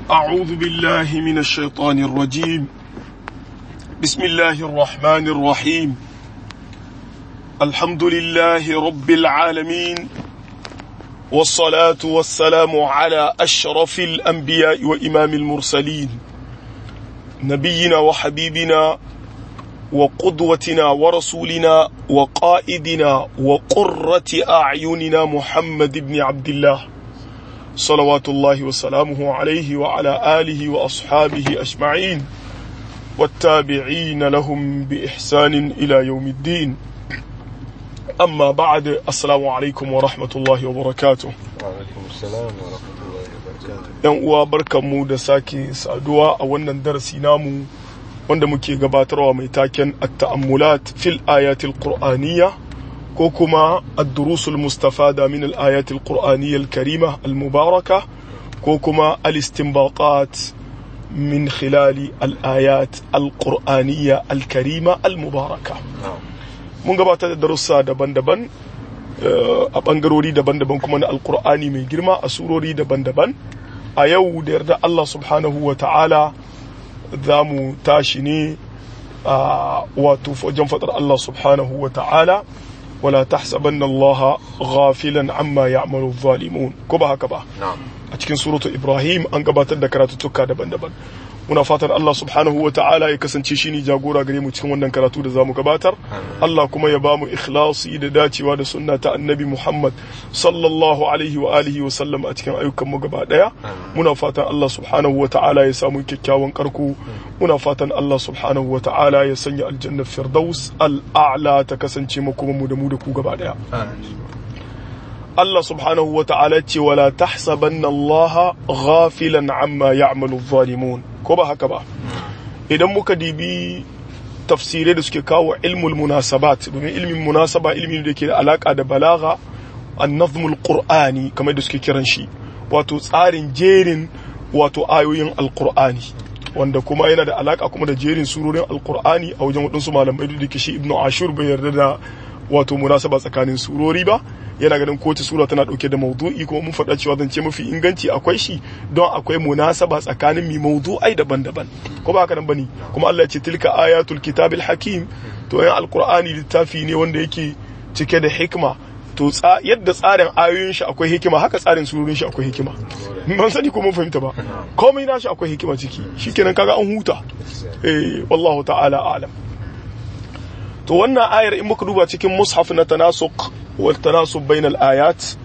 أعوذ بالله من الشيطان الرجيم بسم الله الرحمن الرحيم الحمد لله رب العالمين والصلاة والسلام على أشرف الأنبياء وإمام المرسلين نبينا وحبيبنا وقدوتنا ورسولنا وقائدنا وقرة أعيننا محمد بن عبد الله صلوات الله وسلامه عليه وعلى آله وأصحابه أجمعين والتابعين لهم بإحسان إلى يوم الدين أما بعد السلام عليكم ورحمة الله وبركاته وعليكم السلام ورحمة الله وبركاته ‘Yan uwa barkanmu da sake saduwa a wannan darasi namu wanda muke gabatarwa mai taken at-ta'ammulat fil ayatil qur'aniyya ko kuma ad-durusul mustafada min al-ayatil qur'aniyya al-karima al-mubaraka ko kuma al-istinbatat min khilali al-ayat al-qur'aniyya al-karima al-mubaraka نعم mun gabatar da darussa daban-daban eh, a bangarori daban-daban kuma na alkur'ani mai girma a surori daban-daban a yau da yarda Allah subhanahu wa ta'ala za mu tashi ne a wato wajen fadar Allah subhanahu wa ta'ala wala tahsabanna Allah ghafilan amma ya'malu zalimun ko ba haka ba نعم a cikin suratu Ibrahim an gabatar da karatuttuka daban-daban muna fatan Allah subhanahu wa ta'ala ya kasance shi ne jagora gare mu cikin wannan karatu da zamu gabatar Allah kuma ya bamu ikhlasi da dacewa da sunna ta annabi Muhammad sallallahu alaihi wa alihi wa sallam a cikin ayyukan mu gaba daya muna fatan Allah subhanahu wa ta'ala ya samu kyakkyawan karko muna fatan Allah subhanahu wa ta'ala ya sanya aljanna firdaus al-a'la ta kasance makoma mu da mu da ku gaba daya Allah subhanahu wa ta'ala ce wala tahsabanna Allah ghafilan amma ya'malu zalimun ko ba haka ba idan muka dibi tafsirai da suke kawo ilmul munasabat domin ilmin munasaba ilmin da ke da alaka da balaga an-nazmul qur'ani kamar da suke kiran shi wato tsarin jerin wato ayoyin alqur'ani wanda kuma yana da alaka kuma da jerin surorin alqur'ani a wajen waɗansu malamai da ke shi ibnu ashur bai yarda da wato munasaba tsakanin surori ba yana ganin kowace sura tana dauke da maudu'i kuma mun faɗa cewa zance mafi inganci akwai shi don akwai munasaba tsakanin mi maudu'ai daban-daban ko ba haka nan bane kuma Allah ya ce tilka ayatul kitabil hakim to yan alqur'ani littafi ne wanda yake cike da hikma to tsa yadda tsarin ayoyin shi akwai hikima haka tsarin surorin shi akwai hikima ban sani ko mun fahimta ba komai nashi akwai hikima ciki shikenan kaga an huta eh wallahu ta'ala a'lam to wannan ayar in muka duba cikin mushaf na tanasuk wal tanasub bainal ayat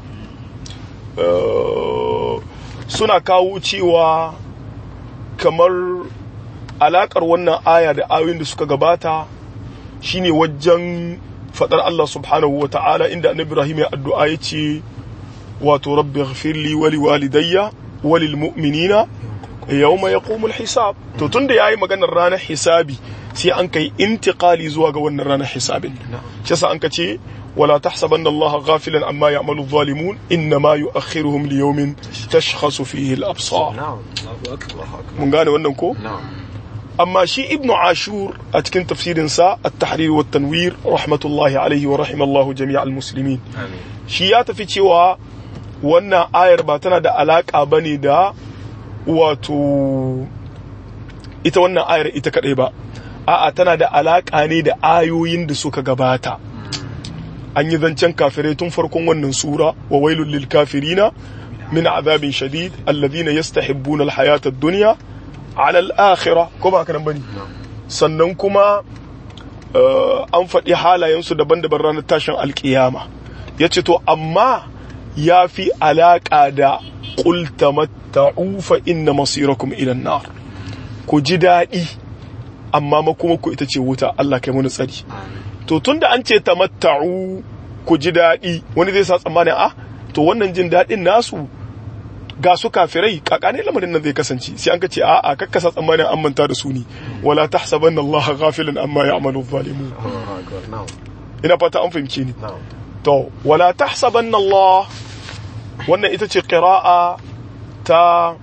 eh, suna kawo cewa kamar alakar wannan aya da ayoyin da suka gabata shine wajen fadar Allah subhanahu wa ta'ala inda annabi Ibrahim ya addu'a ya ce wato rabbi ghfirli wa liwalidayya wa lil mu'minina yawma yaqumul hisab to tunda yayi maganar ranar hisabi sai an kai intiqali zuwa ga wannan ranar hisabin shi yasa an ka ce wala tahsabanna Allah ghafilan amma ya'malu adh-dhalimun inma yu'akhiruhum li yawmin tashkhasu fihi al-absar نعم الله أكبر mun gane wannan ko نعم amma shi ibnu ashur a cikin tafsirin sa at-tahrir wa tanwir rahmatullahi alayhi wa rahimallahu jami'al muslimin آمين shi ya tafi cewa wannan ayar ba tana da alaka bane da wato ita wannan ayar ita kadai ba a'a tana da alaka ne da ayoyin da suka gabata an yi zancen kafirai tun farkon wannan sura wa wailul lil kafirina min azabin shadid alladhina yastahibbuna alhayata ad-dunya ala al-akhirah ko ba haka nan bane sannan kuma eh, an faɗi halayensu daban-daban ranar tashin alkiyama ya ce to amma ya fi alaƙa da ƙulta matta'u fa inna masirakum ilan nar ku ji daɗi amma makuma ku ita ce wuta Allah kai mun tsari to tunda an ce tamatta'u ku ji daɗi wani zai sa tsammanin a to wannan jin daɗin nasu ga su kafirai kakane lamarin nan zai kasance sai an ka ce a'a kakkasa tsammanin an manta da su ne wala tahsabanna Allah ghafilan amma ya'malu zalimun الله أكبر نعم ina fata an fahimce ni نعم to wala tahsabanna Allah wannan ita ce qira'a ta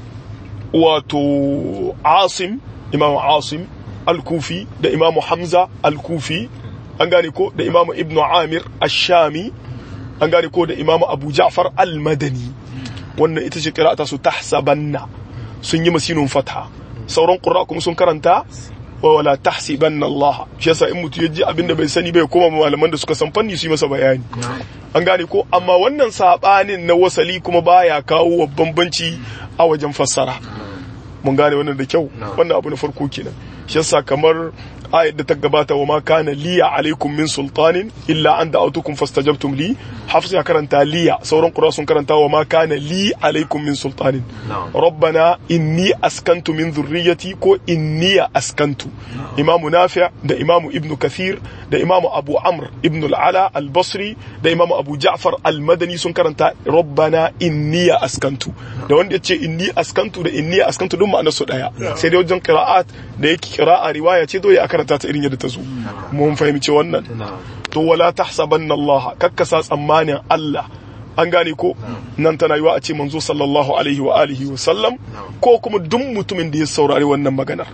wato Asim Imam Asim Al-Kufi da Imam Hamza Al-Kufi an gane ko da Imam Ibn Amir Ash-Shami an gane ko da Imam Abu Ja'far Al-Madani wannan ita ce qira'ata su tahsabanna sun yi masinun fatha sauran qurra kuma sun karanta wa wala tahsibanna Allah shi yasa in mutu ya ji abin da bai sani bai koma malaman da suka san fanni su yi masa bayani an gane ko amma wannan sabanin na wasali kuma baya kawo wa bambanci a wajen fassara mun gane wannan da kyau wannan abu na farko kenan shi yasa kamar ayat da ta gabata wa ma kana liya alaikum min sultanin illa an da'atukum fastajabtum li hafsa ya karanta liya sauran qura sun karanta wa ma kana li alaikum min sultanin rabbana inni askantu min dhurriyyati ko inni askantu imamu nafi' da imamu ibnu kathir da imamu abu amr ibn al-ala al-basri da imamu abu ja'far al-madani sun karanta rabbana inni askantu da wanda yace inni askantu da inni askantu duk ma'anar su daya sai dai wajen qira'at da yake qira'a riwaya ce dole a karanta ta irin yadda ta zo mun fahimci wannan to wala tahsabanna Allah kakkasa tsammanin Allah an gane ko nan tana yiwa a ce manzo sallallahu alaihi wa alihi wa sallam ko kuma duk mutumin da ya saurari wannan maganar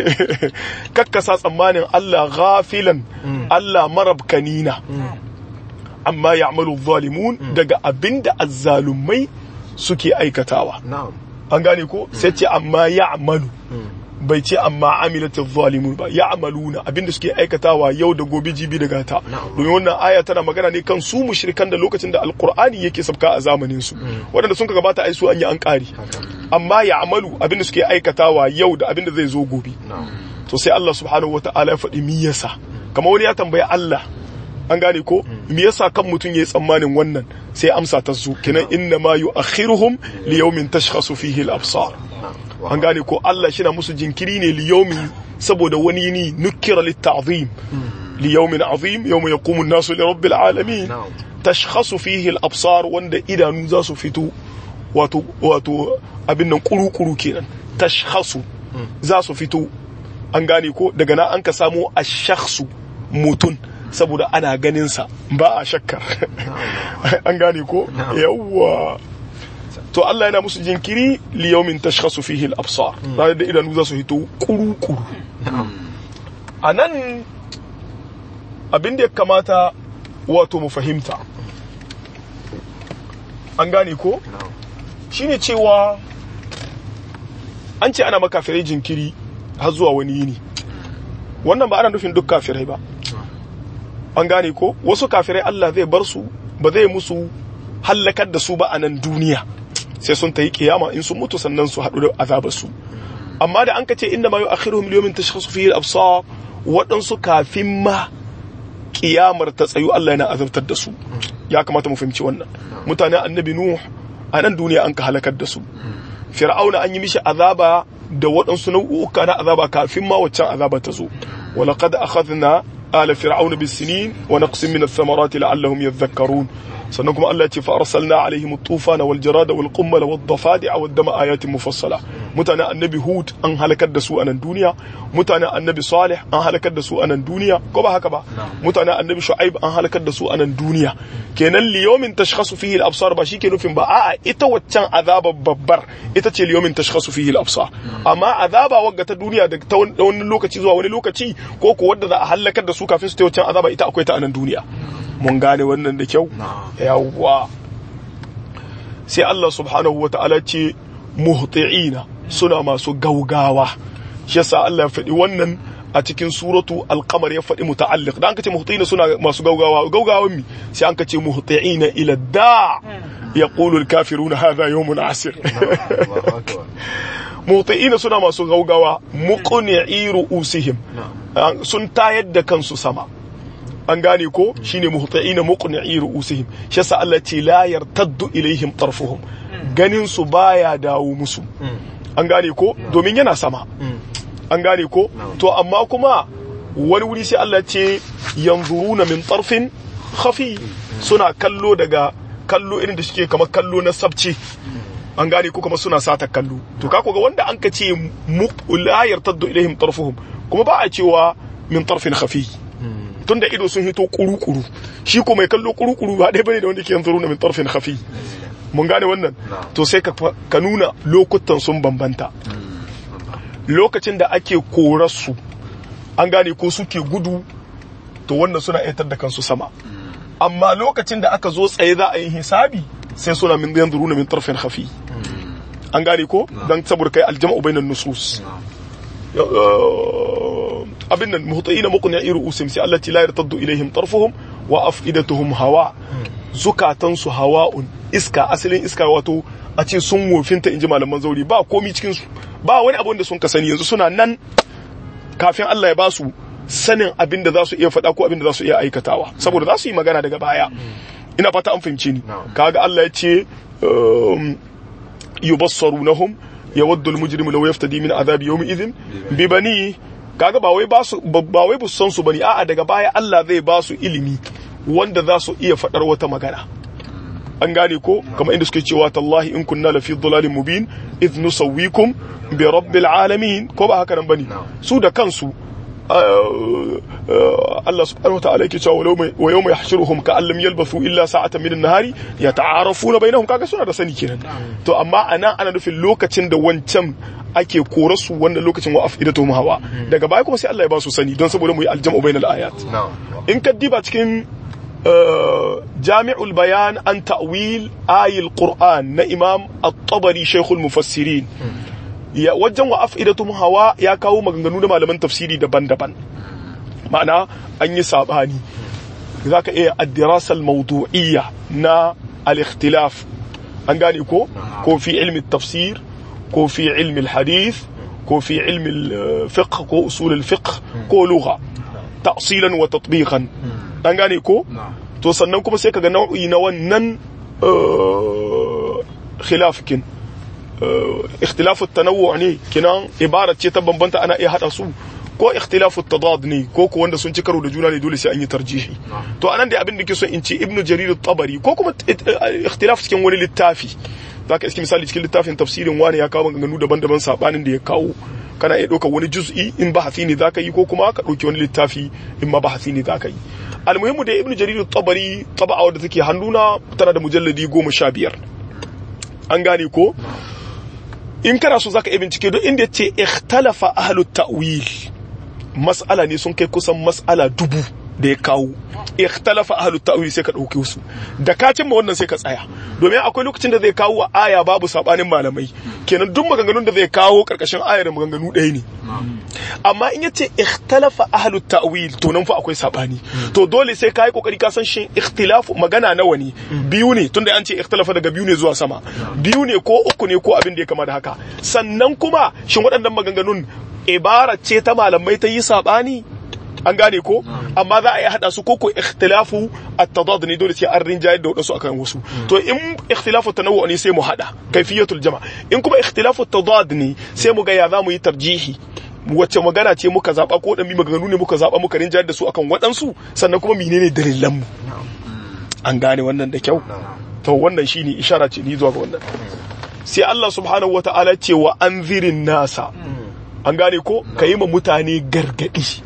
kakkasa tsammanin Allah ghafilan Allah marabkanina amma ya'malu zalimun daga abinda azzalumai suke aikatawa an gane ko sai ce amma ya'malu bai ce amma amilatu zalimun ba ya amaluna abinda suke aikatawa yau da gobe jibi da gata domin wannan aya tana magana ne kan su mushrikan da lokacin da alqur'ani yake sabka a zamanin su waɗanda sun gabata ai su an yi an ƙari amma ya amalu abinda suke aikatawa yau da abinda zai zo gobe to sai Allah subhanahu wata'ala ya faɗi me yasa kamar wani ya tambayi Allah an gane ko me yasa kan mutum yayi tsammanin wannan sai amsa ta su kinan inna ma yu'akhiruhum li yawmin tashkhasu fihi al-absar an gane ko Allah shi na musu jinkiri ne liyomin saboda wani ni nukira litta'zim liyaumin azim yawmin yaqumu an-nasu li rabbil alamin tashkhasu fihi al-absar wanda idanu za su fito wato wato abin nan kuru-kuru kenan tashkhasu za su fito an gane ko daga nan an ka samu ash-shakhsu mutun saboda ana ganin sa ba a shakkar an gane ko yawwa to Allah yana musu jinkiri li yawmin tashkhasu fihi al-absar ranar da idanu za su hito kuru-kuru a nan abin da ya kamata wato mu fahimta an gane ko shine cewa an ce ana makafirai jinkiri har zuwa wani yini wannan ba ana nufin duk kafirai ba an gane ko wasu kafirai Allah zai bar su ba zai musu hallakar da su ba a nan duniya sai sun ta yi kiyama in sun mutu sannan su haɗu da azabar su amma da an ka ce inda ma yi akhiruhum liyomin tashkhasu fihi al-absar waɗansu kafin ma kiyamar ta tsayu Allah yana azabtar da su ya kamata mu fahimci wannan mutanen annabi nuh a nan duniya an ka halakar da su fir'auna an yi mishi azaba da waɗansu nau'uka na azaba kafin ma waccan azaba ta zo ولقد أخذنا آل فرعون بالسنين ونقص من الثمرات لعلهم يذكرون sannan kuma Allah ya ce fa arsalna alaihim at-tufana wal jarada wal qummal wad dafadi'a wad dama ayatin mufassala mutanen annabi hud an halakar da su a nan duniya mutanen annabi salih an halakar da su a nan duniya ko ba haka ba mutanen annabi shu'aib an halakar da su a nan duniya kenan liyomin tashkhasu fihi al-absar ba shi ke nufin ba a'a ita waccan azaba babbar ita ce liyomin tashkhasu fihi al-absar amma azaba wagga ta duniya da ta wani lokaci zuwa wani lokaci ko ko wadda za a halakar da su kafin su ta waccan azaba ita akwai ta a nan duniya mun gane wannan da kyau yawwa sai Allah subhanahu wa ta'ala ce muhti'ina suna masu gaugawa shi yasa Allah ya faɗi wannan a cikin suratu alqamar ya faɗi muta'alliq dan kace muhti'ina suna masu gaugawa gaugawan mi sai an kace muhti'ina ila da yaqulu al-kafiruna hadha yawmun asir muhti'ina suna masu gaugawa muqni'i ru'usihim sun tayar da kansu sama an gane ko shine muhtaina muqni'i ru'usihim shi yasa Allah ce la yartaddu ilaihim tarfuhum ganin su baya dawo musu an gane ko domin yana sama an gane ko to amma kuma wani wuri sai Allah ce yanzuruna min tarfin khafi suna kallo daga kallo irin da suke kamar kallo na sabce an gane ko kuma suna sata kallo to ka ga wanda an ka ce la yartaddu ilaihim tarfuhum kuma ba a cewa min tarfin khafi tun da ido sun hito kuru-kuru shi ko mai kallo kuru-kuru ba ɗaya bane da wanda ke yanzu na min tarfin hafi mun gane wannan to sai ka nuna lokutan sun bambanta lokacin da ake korarsu an gane ko suke gudu to wannan suna aitar da kansu sama amma lokacin da aka zo tsaye za a yi hisabi sai suna min yanzu na min tarfin hafi an gane ko dan saboda kai aljama'u bainan nusus abin nan muhtaina muqni iru usim sai Allah la yartaddu ilaihim tarfuhum wa afidatuhum hawa zukatan su hawa'un iska asalin iska wato a ce sun wofinta inji malaman zauri ba komi cikin su ba wani abu da sun ka sani yanzu suna nan kafin Allah ya ba su sanin abin da za su iya faɗa ko abin da za su iya aikatawa saboda za su yi magana daga baya ina fata an fahimce ni kaga Allah ya ce yubassarunahum yawaddu almujrimu law yaftadi min adhabi yawmi idhin bi bani kaga ba wai ba su ba wai bu san su bane a'a daga baya Allah zai ba su ilimi wanda za su iya faɗar wata magana an gane ko kamar inda suke cewa tallahi in kunna lafi dhalalin mubin idh nusawwikum bi rabbil alamin ko ba haka nan bane su da kansu Allah subhanahu wa ta'ala yake cewa wa yawma yahshuruhum ka allam yalbathu illa sa'atan min an-nahari yata'arafuna bainahum kaga suna da sani kenan to amma anan ana nufin lokacin da wancan ake kora su wannan lokacin wa afidatuhum hawa daga baya kuma sai Allah ya ba su sani don saboda mu yi aljam'u bainal ayat in ka diba cikin jami'ul bayan an ta'wil ayil qur'an na imam at-tabari shaykhul mufassirin ya wajen wa afidatuhum hawa ya kawo maganganu da malaman tafsiri daban-daban ma'ana an yi sabani zaka iya ad-dirasa al-mawdu'iyya na al-ikhtilaf an gane ko ko fi ilmi tafsir ko fi ilmi al-hadith ko fi ilmi al-fiqh ko usul al-fiqh ko lugha ta'silan wa tatbiqan an gane ko to sannan kuma sai kaga nau'i na wannan khilafikin ikhtilafu tanawwu ne kinan ibara ce ta bambanta ana iya hada su ko ikhtilafu tadad ne ko ko wanda sun ci karo da juna ne dole sai an yi tarjihi to anan da abin da ke so in ce ibnu jarir at-tabari ko kuma ikhtilaf cikin wani littafi zaka iski misali cikin littafin tafsirin wani ya kawo maganganu daban-daban sabanin da ya kawo kana iya ɗauka wani juz'i in bahasi ne zaka yi ko kuma ka ɗauki wani littafi in ma bahasi ne zaka yi almuhimmu da ibnu jarir at-tabari taba'a wadda take hannuna tana da mujalladi goma sha biyar an gane ko in kana so zaka iya bincike don inda yace ikhtalafa ahlut ta'wil mas'ala ne sun kai kusan mas'ala dubu da ya kawo ikhtalafa ahlut ta'wil sai ka dauke su da ka cimma wannan sai ka tsaya domin akwai lokacin da zai kawo wa aya babu sabanin malamai kenan duk maganganun da zai kawo karkashin ayar maganganu ɗaya ne amma in yace ikhtalafa ahlut ta'wil to nan fa akwai sabani to dole sai kai kokari ka san shin ikhtilafu magana nawa ne biyu ne tunda an ce ikhtalafa daga biyu ne zuwa sama biyu ne ko uku ne ko abin da ya kama da haka sannan kuma shin waɗannan maganganun ibara ce ta malamai ta yi sabani an gane ko amma za a yi hada su koko ikhtilafu at-tadad ne dole sai an rinjayar da wadansu akan wasu to in ikhtilafu tanawwu ne sai mu hada kaifiyatul jama in kuma ikhtilafu at-tadad ne sai mu ga ya za mu yi tarjihi wacce magana ce muka zaba ko dan maganganu ne muka zaba muka rinjayar da su akan wadansu sannan kuma menene dalilan mu an gane wannan da kyau to wannan shine ishara ce ni zuwa ga wannan sai Allah subhanahu wata'ala ce wa anzirin nasa an gane ko kayi ma mutane gargadi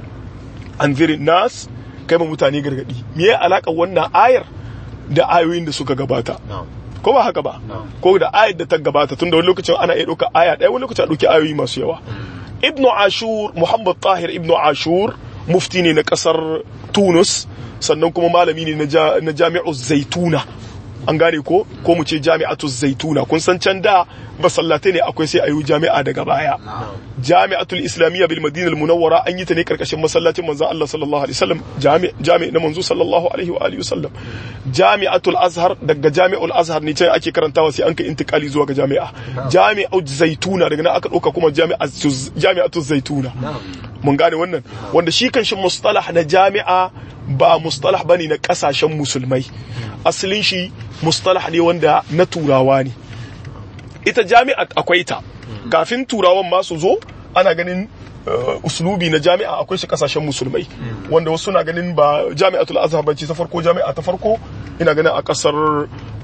anzirin nas kai ma mutane gargadi me ya alaka wannan ayar da ayoyin da suka gabata ko ba haka ba ko da ayar da ta gabata tunda wani lokacin ana iya ɗauka aya ɗaya wani lokacin a ɗauki ayoyi masu yawa ibnu ashur muhammad tahir ibnu ashur mufti ne na ƙasar tunus sannan kuma malami ne na jami'ar zaituna an gane ko ko mu ce jami'atu zaituna kun san can da masallatai ne akwai sai ayu jami'a daga baya jami'atul islamiyya bil madina al munawwara an yi ta ne karkashin masallacin manzon Allah sallallahu alaihi wasallam jami'i na manzo sallallahu alaihi wa alihi wasallam jami'atul azhar daga jami'ul azhar ne can ake karantawa sai an kai intikali zuwa ga jami'a jami'atu zaituna daga nan aka dauka kuma jami'atu zaituna mun gane wannan wanda shi kan shi mustalah na jami'a ba mustalah bane na kasashen musulmai asalin shi mustalah ne wanda na turawa ne ita jami'a akwai ta kafin turawan ma su zo ana ganin uslubi na jami'a akwai shi kasashen musulmai wanda wasu na ganin ba jami'atul azhar bace ta farko jami'a ta farko ina ganin a kasar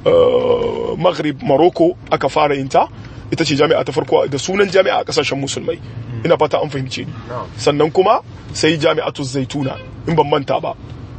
maghrib morocco aka fara yin ta ita ce jami'a ta farko da sunan jami'a a kasashen musulmai ina fata an fahimce ni sannan kuma sai jami'atul zaituna in ban manta ba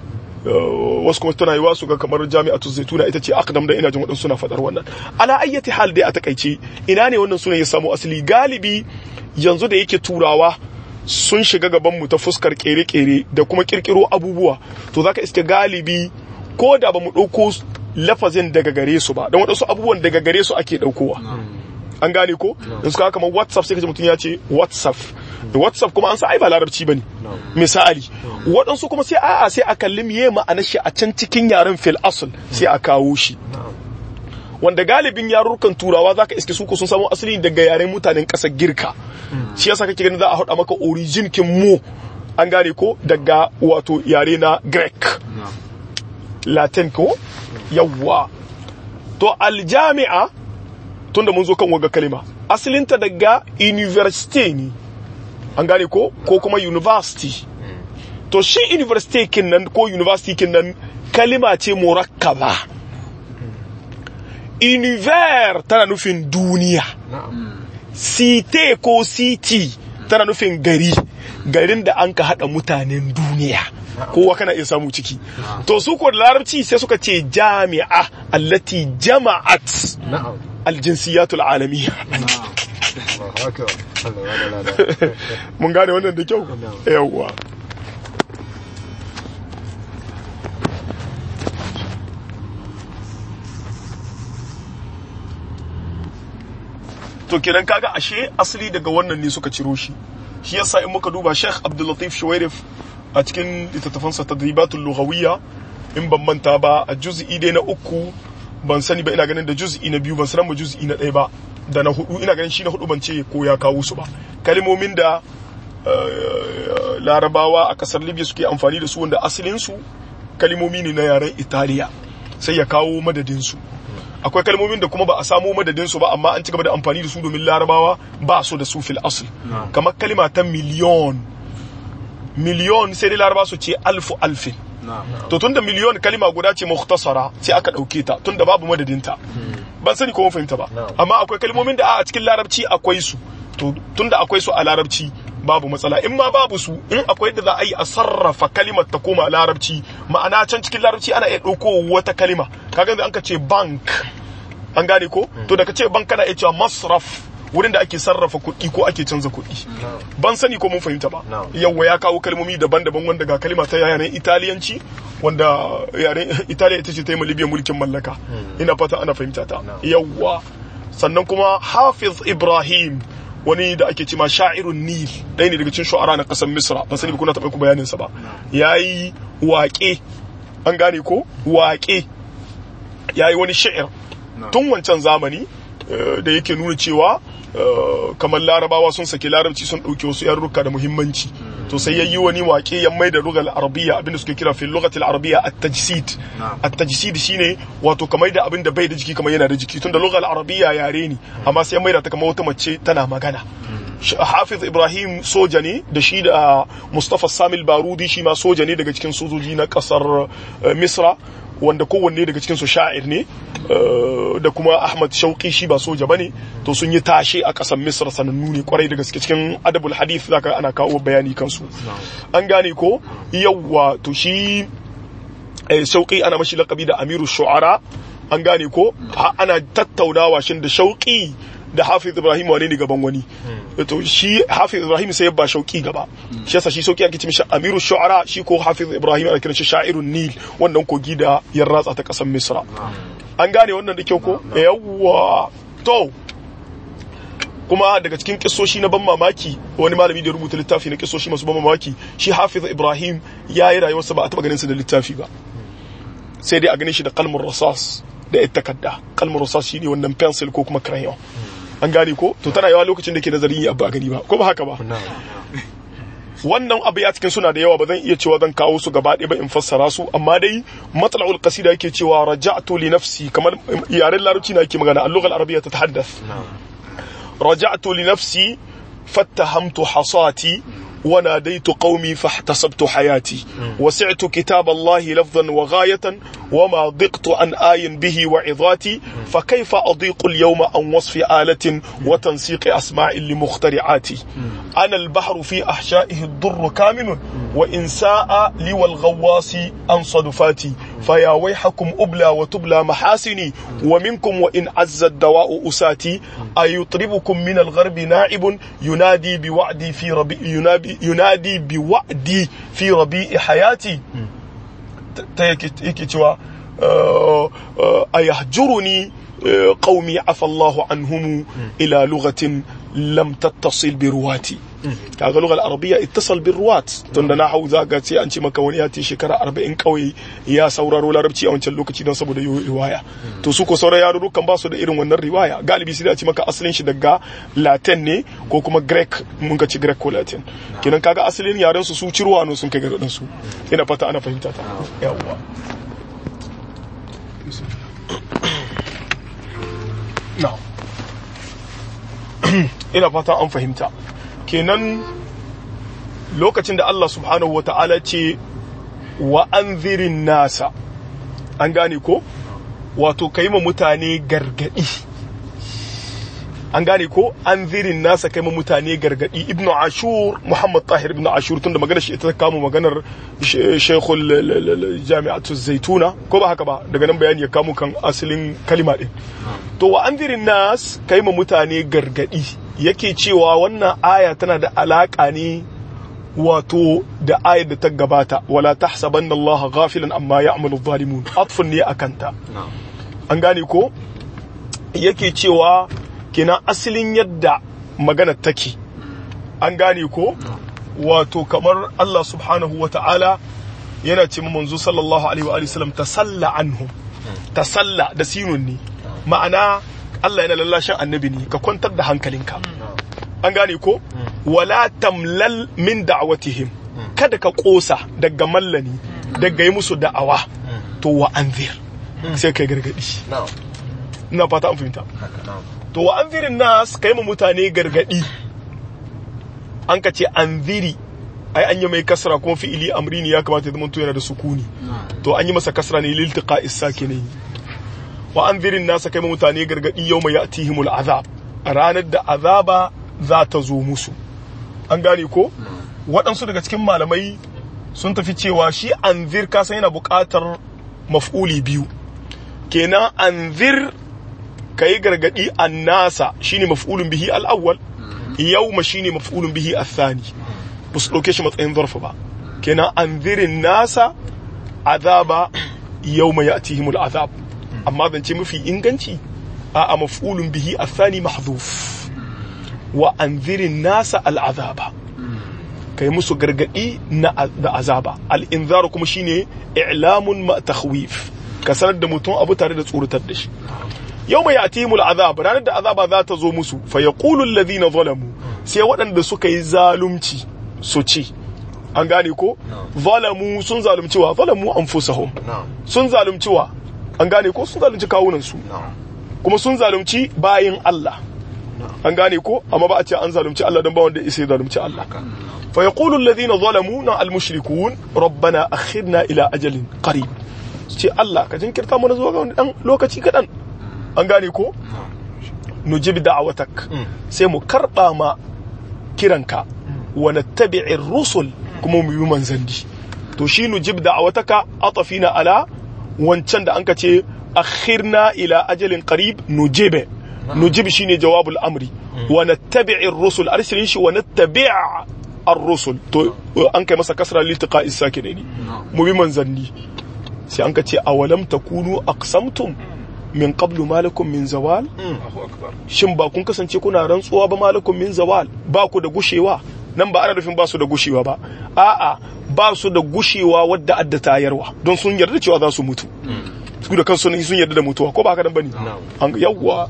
wasu kuma tana yiwa su ga kamar jami'atu zaituna ita ce akdam da ina jin waɗansu suna faɗar wannan ala ayyati hal dai a takaice ina ne wannan sunan ya samu asali galibi yanzu da yake turawa sun shiga gaban mu ta fuskar kere-kere da kuma kirkiro abubuwa to zaka iske galibi ko da ba mu ɗauko lafazin daga gare su ba don waɗansu abubuwan daga gare su ake ɗaukowa an gane ko da suka kamar whatsapp sai kaji mutum ya ce whatsapp da whatsapp kuma an sa ai ba larabci bane misali waɗansu kuma sai a'a sai a kalli miye ma'anar shi a can cikin yaren fil asl sai a kawo shi wanda galibin yarurrukan turawa zaka iske su ko sun samu asali daga yaren mutanen ƙasar girka shi yasa kake ganin za a haɗa maka origin kin mu an gane ko daga wato yare na greek latin ko yawwa to aljami'a tunda mun zo kan waga kalima asalinta daga university ne an gane ko ko kuma university to shi university kin nan ko university kin nan kalima ce murakkaba univers tana nufin duniya cite ko city tana nufin gari garin da an ka hada mutanen duniya kowa kana iya samu ciki to su ko da larabci sai suka ce jami'a allati jama'at na'am aljinsiyatul alamiya Allahu akbar Allah ya lada mun gane wannan da kyau yawwa to kenan kaga ashe asali daga wannan ne suka ciro shi shi yasa in muka duba Sheikh Abdul Latif Shuwairif a cikin littattafansa tadribatul lughawiyya in ban manta ba a juz'i dai na uku ban sani ba ina ganin da juz'i na biyu ban sanar mu juz'i na ɗaya ba da na hudu ina ganin shi na hudu ban ce ko ya kawo su ba kalmomin da eh, larabawa a kasar libya suke amfani da su wanda asalin su kalmomi ne na yaren italiya sai ya kawo madadin su akwai kalmomin da kuma ba a samo madadin su ba amma an ci gaba da amfani da su domin larabawa ba su da su fil asl kamar kalima ta miliyon miliyon sai dai laraba su ce alfu alfin to tunda miliyon kalima guda ce mukhtasara sai aka dauke ta tunda babu madadinta ban sani ko mun fahimta ba amma akwai kalmomin da a cikin larabci akwai su to tunda akwai su a larabci babu matsala in ma babu su in akwai da za a yi a sarrafa kalimar ta koma larabci ma'ana can cikin larabci ana iya ɗauko wata kalima kaga yanzu an ka ce bank an gane ko to da ka ce bank kana iya cewa masraf wurin da ake sarrafa kuɗi ko ake canza kuɗi ban sani ko mun fahimta ba No. yawwa ya kawo kalmomi daban-daban wanda ga kalima ta yaren italiyanci wanda yaren italiya ita ce ta yi ma libya mulkin mallaka ina fata ana fahimta ta No. yawwa sannan kuma hafiz ibrahim wani da ake cima sha'irun nil ɗaya ne daga cikin shu'ara na ƙasar misra ban sani ba kuna taɓa ku bayanin sa ba yayi waƙe an gane ko waƙe yayi wani sha'ir tun wancan zamani eh, da yake nuna cewa eh, kamar larabawa sun saki larabci sun ɗauki wasu yarurruka da muhimmanci to sai yayi wani waƙe ya mai da lugal arabiya abinda suke kira fil lugatil arabiya at-tajsid at-tajsid shine wato kamar da abinda bai da jiki kamar yana da jiki tunda lugal arabiya yare ne amma sai ya mai da ta kamar wata mace tana magana Sh- Hafiz Ibrahim soja ne da shi da Mustafa Samil Barudi shi ma soja ne daga cikin sojoji na kasar eh, Misra wanda kowanne daga cikin su sha'ir ne eh, da kuma Ahmad Shauki shi ba soja bane to sun yi tashe a kasar Misra sanannu ne kwarai da gaske cikin adabul hadith zaka ana kawo bayani kansu an gane ko yawwa to shi eh, Shauki ana mashi lakabi da Amiru Shu'ara an gane ko ha- ana tattaunawa shin da Shauki da Hafiz Ibrahim wane ne gaban wani to shi Hafiz Ibrahim sai ya ba Shauki gaba shi yasa shi Shauki ake ce mishi Amiru Shu'ara shi ko Hafiz Ibrahim ana kiran shi Sha'irun Nil wannan kogi da ya ratsa ta kasar Misra an gane wannan da kyau ko yawwa to kuma daga cikin kissoshi na ban mamaki wani malami da ya rubuta littafi na kissoshi masu ban mamaki shi Hafiz Ibrahim ya yi rayuwarsa ba a taba ganin sa da littafi ba sai dai a ganin shi da kalmar rasas da ita takarda kalmar rasas shine wannan pencil ko kuma crayon an gane ko to tana yawa lokacin da ke nazarin yi abu a gani ba ko ba haka ba wannan abu ya cikin suna da yawa ba zan iya cewa zan kawo su gaba ɗaya ba in fassara su amma dai matsala'ul qasida yake cewa raja'tu li nafsi kamar yaren larabci na yake magana al-lugha al-arabiyya tatahaddath رجعت لنفسي فاتهمت حصاتي وناديت قومي فاحتسبت حياتي وسعت كتاب الله لفظا وغاية وما ضقت عن آي به وعظاتي فكيف أضيق اليوم عن وصف آلة وتنسيق أسماء لمخترعاتي أنا البحر في أحشائه الضر كامن وإن ساء لي والغواص عن صدفاتي فيا ويحكم أبلى وتبلى محاسني ومنكم وإن عز الدواء أساتي أيطربكم من الغرب نائب ينادي بوعدي في ربيع ينادي, ينادي بوعدي في ربيع حياتي تيكي تيوا أيهجرني qaumi afa Allahu anhum ila lughatin lam tattasil bi ruwati kaga lugal arabiyya ittasal bi ruwat tunda na hau zaka ce an ce maka wani ya ce shekara 40 kawai ya sauraro larabci a wancan lokaci don saboda yi riwaya to su ko sauran yarurrukan ba su da irin wannan riwaya galibi sai a ce maka asalin shi daga latin ne ko kuma greek mun ka ci greek ko latin kenan kaga asalin yaren su su cirwa sun kai garin su ina fata ana fahimta ta yawwa na'am ina fata an fahimta kenan lokacin da Allah subhanahu wa ta'ala ce wa an nasa an gane ko wato kai ma mutane gargadi an gane ko an zirin nasa kai ma mutane gargadi ibnu ashur muhammad tahir ibnu ashur tunda magana shi ita kama maganar shekul jami'atu zaituna ko ba haka ba daga nan bayani ya kamo kan asalin kalima din to wa an zirin nas kai ma mutane gargadi yake cewa wannan aya tana da alaka ne wato da ayar da ta gabata wala tahsabanna Allah ghafilan amma ya'malu zalimun atfun ne akanta an gane ko yake cewa kina asalin yadda magana take an gane ko wato kamar Allah subhanahu wa ta'ala yana ce manzo sallallahu alaihi wa sallam tasalla anhum tasalla da sinun ne ma'ana Allah yana lallashin annabi ne ka kwantar da hankalinka an gane ko wala tamlal min da'watihim kada ka kosa daga mallani daga yi musu da'awa to wa anzir sai kai gargadi ina fata an fahimta to wa anzirin nas kai mu mutane gargadi an ka ce anziri ai an yi mai kasra kuma fi'ili amri ne ya kamata ya zama yana da sukuni to an yi masa kasra ne liltiqa ne wa anzirin nas kai mu mutane gargadi yawma ya'tihimul azab ranar da azaba za ta zo musu an gane ko waɗansu daga cikin malamai sun tafi cewa shi anzir kasan yana buƙatar maf'uli biyu kenan anzir ka yi gargaɗi an nasa shine maf'ulun bihi al'awwal yawma shine maf'ulun bihi athani ba su ɗauke shi matsayin zarfa ba kenan anzirin nasa azaba yawma ya'tihimul azab amma zance mafi inganci a maf'ulun bihi athani mahdhuf wa anzirin nasa al'azaba kai musu gargadi na da azaba al'inzaru kuma shine i'lamun ma takhwif ka sanar da mutum abu tare da tsoratar da shi yau mai atimul azab ranar da azaba za ta zo musu fa yaqulu alladhina zalamu sai waɗanda suka yi zalunci su ce an gane ko zalamu sun zalunci wa zalamu anfusahum sun zalunci wa an gane ko sun zalunci kawunan su kuma sun zalunci bayin Allah an gane ko amma ba a ce an zalunci Allah dan ba wanda isa ya zalunci Allah fa yaqulu alladhina zalamu na almushrikun rabbana akhirna ila ajalin qarib ce Allah ka jinkirta mana zuwa ga wani dan lokaci kadan an gane ko nujib da'awatak sai mu karba ma kiranka wa nattabi'ir rusul kuma mu yi manzanni to shi nujib da'awataka atafina ala wancan da anka ce akhirna ila ajalin qarib nujibe nujib shine jawabul amri wa nattabi'ir rusul arsilin shi wa nattabi' ar-rusul to an kai masa kasra litiqa isakinaini mu bi manzanni sai an ka ce awalam takunu aqsamtum min qablu malakum min zawal shin ba kun kasance kuna rantsuwa ba malakum min zawal ba ku da gushewa nan ba ana nufin ba su da gushewa ba a'a ba su da gushewa wadda adda tayarwa don sun yarda cewa za su mutu su da kansu sun yarda da mutuwa ko ba haka nan bane an yawwa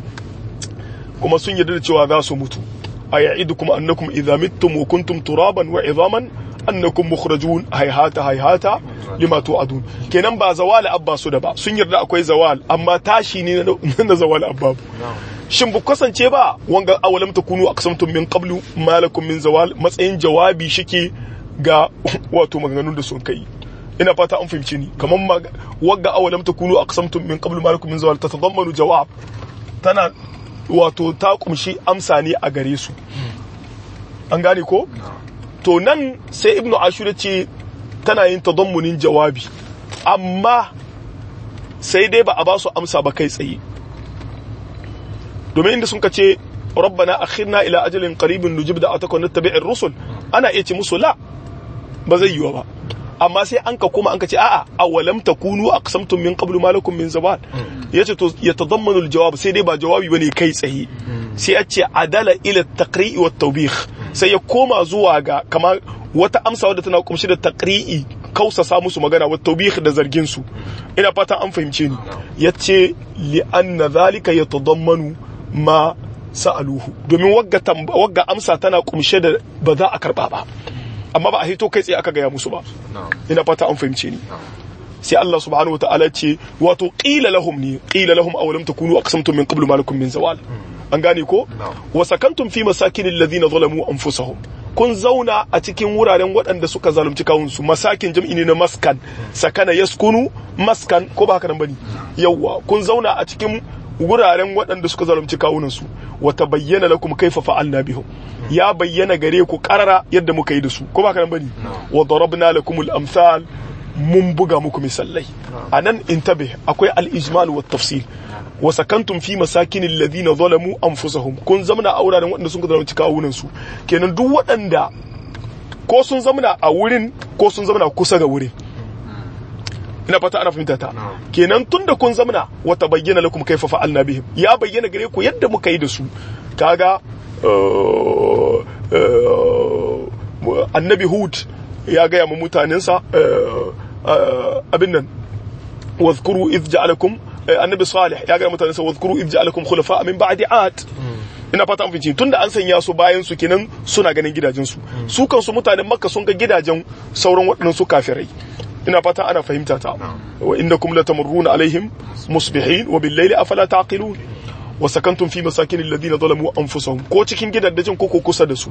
kuma sun yarda da cewa za su mutu aya'idukum annakum idza mittum wa kuntum turaban wa idhaman annakum mukhrajun hayhata hayhata lima tu'adun kenan ba zawal abba su da ba sun yarda akwai zawal amma tashi ne na zawal abba shin bu kasance ba wanga awalam takunu aqsamtum min qablu malakum min zawal matsayin jawabi shike ga wato maganganun da sun kai ina fata an fahimci ni kamar wagga awalam takunu aqsamtum min qablu malakum min zawal tatadammanu jawab tana wato ta kumshi amsa ne a gare su an gane ko to nan sai ibnu ashura ce tana yin tadammunin jawabi amma sai dai ba a ba su amsa ba kai tsaye domin inda sun ka ce rabbana akhirna ila ajalin qaribin nujib da ataka nattabi'ir rusul ana iya ce musu la ba zai yiwa ba amma sai an ka koma an ka ce a'a awalam takunu aqsamtum min qablu ma lakum min zawal yace to yatadammanu aljawab sai dai ba jawabi bane kai tsaye sai a ce adala ila taqri'i wa tawbih sai ya koma zuwa ga kamar wata amsa wadda tana kumshi da taqri'i kausasa musu magana wa tawbih da zargin su ina fatan an fahimce ni yace li anna zalika yatadammanu ma sa'aluhu domin wagga wagga amsa tana kumshe da ba za a karba ba amma ba a hito kai tsaye aka gaya musu ba ina fata an fahimce ni sai Allah subhanahu wataala ce wato qila lahum ni qila lahum aw lam takunu aqsamtum min qablu ma lakum min zawal an gane ko wa sakantum fi masakin alladhina zalamu anfusahum kun zauna a cikin wuraren waɗanda suka zalunci kawunsu masakin jam'i ne na maskan sakana yaskunu maskan ko ba haka nan bane yawwa kun zauna a cikin wuraren waɗanda suka zalunci kawunansu wata bayyana lakum kaifa fa'alna bihum ya bayyana gare ku karara yadda muka yi da su ko ba kana bane wa darabna lakum al-amsal mun buga muku misallai anan intabe akwai al-ijmal wa tafsil wa sakantum fi masakin alladhina zalamu anfusahum kun zamna a wuraren waɗanda sun zalunci kawunansu kenan duk waɗanda ko sun zamna a wurin ko sun zamna kusa ga wurin ina fata ana fahimta ta kenan tunda kun zamana wata bayyana lakum kaifa fa'alna bihim ya bayyana gare ku yadda muka yi da su kaga annabi hud ya gaya ma mutanensa abin nan wadhkuru idh ja'alakum annabi salih ya gaya mutanensa wadhkuru idh ja'alakum khulafa min ba'di ad ina fata an fahimci tunda an sanya su bayan su kenan suna ganin gidajen su su kansu mutanen makka sun ga gidajen sauran waɗannan su kafirai ina fata ana fahimta ta wa innakum latamurruna alaihim musbihin wa bil layli afala taqilun wa sakantum fi masakin alladhina zalamu anfusahum ko cikin gidaddajin ko kusa da su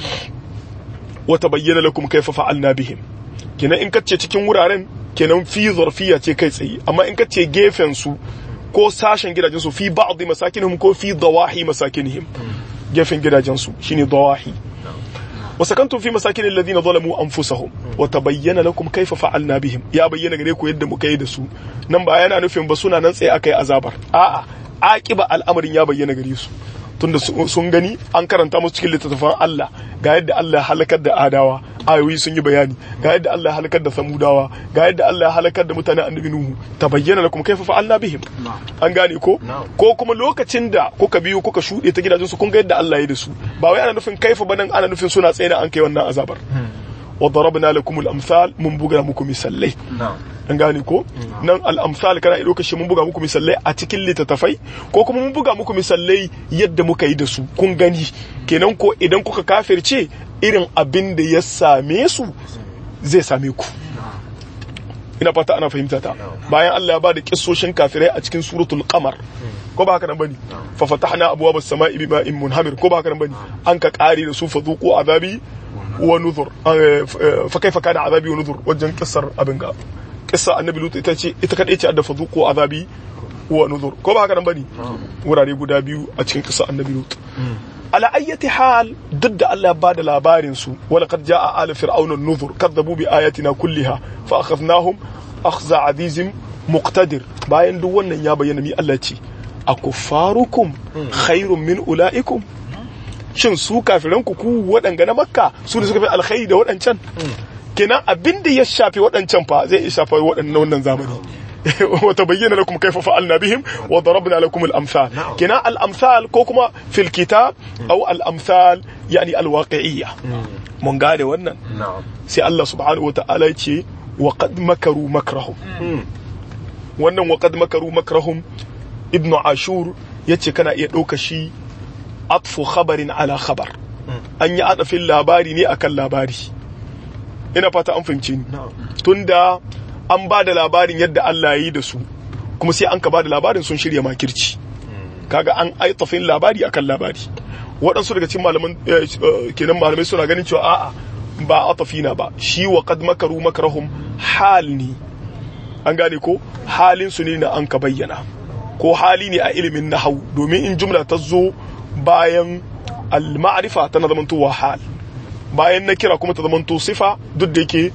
wa tabayyana lakum kayfa fa'alna bihim kenan in kace cikin wuraren kenan fi zarfiya ce kai tsaye amma in kace gefen su ko sashen gidajen su fi ba'd masakinihim ko fi dawahi masakinihim gefen gidajen su shine dawahi وسكنتم في مساكن الذين ظلموا انفسهم وتبين لكم كيف فعلنا بهم يا bayyana gare ku yadda muka yi da su nan ba yana nufin ba suna nan tsaye akai azabar a'a aqiba al'amarin ya bayyana gare su tunda sun gani an karanta musu cikin littattafan Allah ga yadda Allah ya halakar da adawa ayoyi sun yi bayani ga yadda Allah ya halakar da samudawa ga yadda Allah ya halakar da mutanen annabi nuhu tabayyana lakum kaifa fa'alna bihim an gane ko ko kuma lokacin da kuka biyo kuka shuɗe ta gidajen su kun ga yadda Allah ya da su ba wai ana nufin kaifa ba nan ana nufin suna tsaye da an kai wannan azabar wa darabna lakum al-amsal mun buga muku misallai an gane ko nan al-amsal kana iya lokacin mun buga muku misallai a cikin littattafai ko kuma mun buga muku misallai yadda muka yi da su kun gani kenan ko idan kuka kafirce irin abin da ya same su zai same ku ina fata ana fahimta ta bayan Allah ya bada kissoshin kafirai a cikin suratul qamar ko ba haka nan bane fa fatahna abwaaba as-sama'i bima'in munhamir ko ba haka nan bane an ka kare da su fadhuqu azabi wa nuzur fa kaifa kana azabi wa nuzur wajen kissar abin ga kissa annabi lut ita ce ita kadai ce adda fadhuqu azabi wa nuzur ko ba haka nan bane wurare guda biyu a cikin kissa annabi lut ala ayyati hal duk da Allah ya bada labarin su wala qad jaa ala fir'auna an-nuzur kadzabu bi ayatina kulliha fa akhadnahum akhza azizim muqtadir bayan duk wannan ya bayyana mi Allah ce akuffarukum khairun min ulaikum shin su kafiran ku ku waɗanga na makka su da suka fi alkhairi da waɗancan kenan abin da ya shafi waɗancan fa zai iya shafa waɗannan wannan zamani وتبين لكم كيف فعلنا بهم وضربنا لكم الأمثال كنا الأمثال كوكما في الكتاب أو الأمثال يعني الواقعية من قال ونن سي الله سبحانه وتعالى يتي وقد مكروا مكرهم ونن وقد مكروا مكرهم ابن عاشور يتي كان يدوك شي أطف خبر على خبر أن يعرف اللاباري ني أكل لاباري ina fata an fahimci ni tunda an ba da labarin yadda Allah ya yi da su kuma sai an ka ba da labarin sun shirya makirci kaga an aitafin labari akan labari waɗansu daga cikin malaman kenan malamai suna ganin cewa a'a ba atafina ba shi wa qad makaru makrahum hal ne an gane ko halin su ne na an ka bayyana ko hali ne a ilimin nahau domin in jumla ta zo bayan al-ma'rifa tana zamantowa hal bayan na kira kuma ta zamanto sifa duk da yake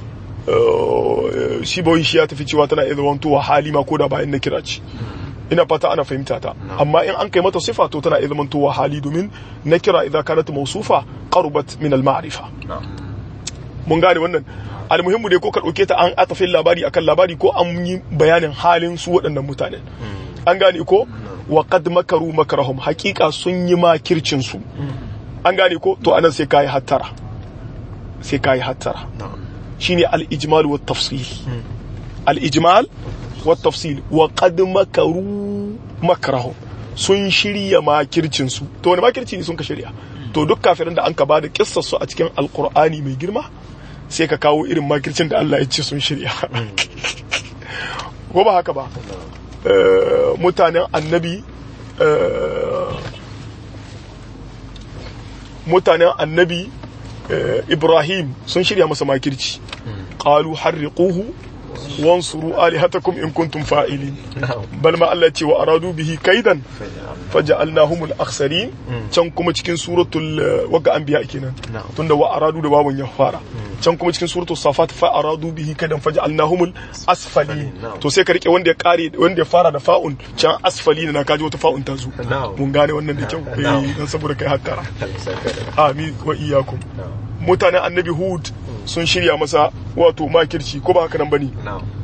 shi bawai shi ya tafi cewa tana iya zamantowa hali ma ko da bayan na kira ce ina fata ana fahimta ta amma in an kai mata sifa to tana iya zamantowa hali domin na kira idan kanat mausufa qarubat min al ma'rifa mun gane wannan almuhimmu dai ko ka ɗauke ta an atafin labari akan labari ko an yi bayanin halin su waɗannan mutanen an gane ko wa qad makaru makarahum hakika sun yi makircin su an gane ko to anan sai kai hattara sai kai hattara shine al-ijmal wa tafsil al-ijmal wa tafsil wa qad makaru makarahum sun shirya makircin su to wani makirci ne sun ka shirya to duk kafirin da an ka bada kissar su a cikin alqur'ani mai girma sai ka kawo irin makircin da Allah ya ce sun shirya ko ba haka ba mutanen annabi mutanen annabi ibrahim sun shirya masa makirci qalu harriquhu wansuru alihatakum in kuntum fa'ilin bal ma Allah ce wa aradu bihi kaidan faja'alnahum al-akhsarin can kuma cikin suratul waga anbiya kenan tunda wa aradu da babun ya fara can kuma cikin suratul safat fa aradu bihi kaidan faja'alnahum al-asfalin to sai ka rike wanda ya kare wanda ya fara da fa'un can asfalin na kaji wata fa'un ta zo mun gane wannan da kyau eh dan saboda kai hattara amin wa iyyakum mutanen annabi hud sun shirya masa wato makirci ko ba haka nan bane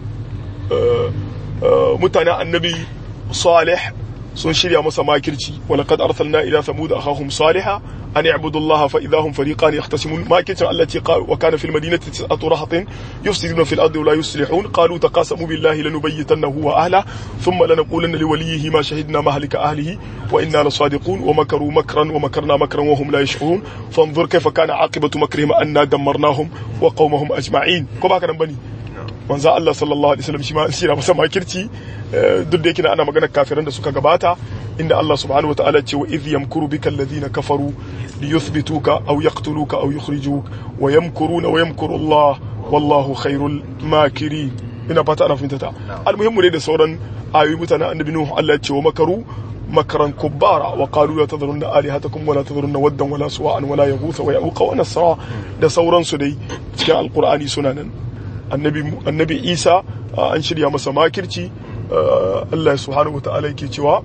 mutanen annabi salih sun shirya masa makirci walaqad arsalna ila thamud akhahum salihah an i'budu Allah fa idahum fariqan yahtasimun makircin Allah ce wa kana fil madinati tis'atu rahatin yufsiduna fil ardi wa la yuslihun qalu taqasamu billahi lanubayyitannahu wa ahla thumma lanaqulanna liwaliyhi ma shahidna mahlika ahlihi wa inna lasadiqun wa makaru makran wa makarna makran wa hum la yash'urun fanzur kayfa kana aqibatu makrihim anna dammarnahum wa qaumahum ajma'in ko ba ka nan bane manzo Allah sallallahu alaihi wasallam shi ma shi masa makirci duk da yake ana magana kafiran da suka gabata inda Allah subhanahu wa ta'ala ce wa idh yamkuru bika alladhina kafaru liyuthbituka aw yaqtuluka aw yukhrijuk wa yamkuruna wa yamkuru Allah wallahu khairul makirin ina fata ana fahimta ta almuhimmu ne da sauran ayoyi mutanen annabi nuhu Allah ya ce wa makaru مكرا كبارا وقالوا لا تذرن آلهتكم ولا تذرن ودا ولا سواء ولا يغوث ويعوق ونسرا da sauransu dai cikin alkur'ani suna nan annabi isa an shirya masa makirci allah subhanahu ta'ala yake cewa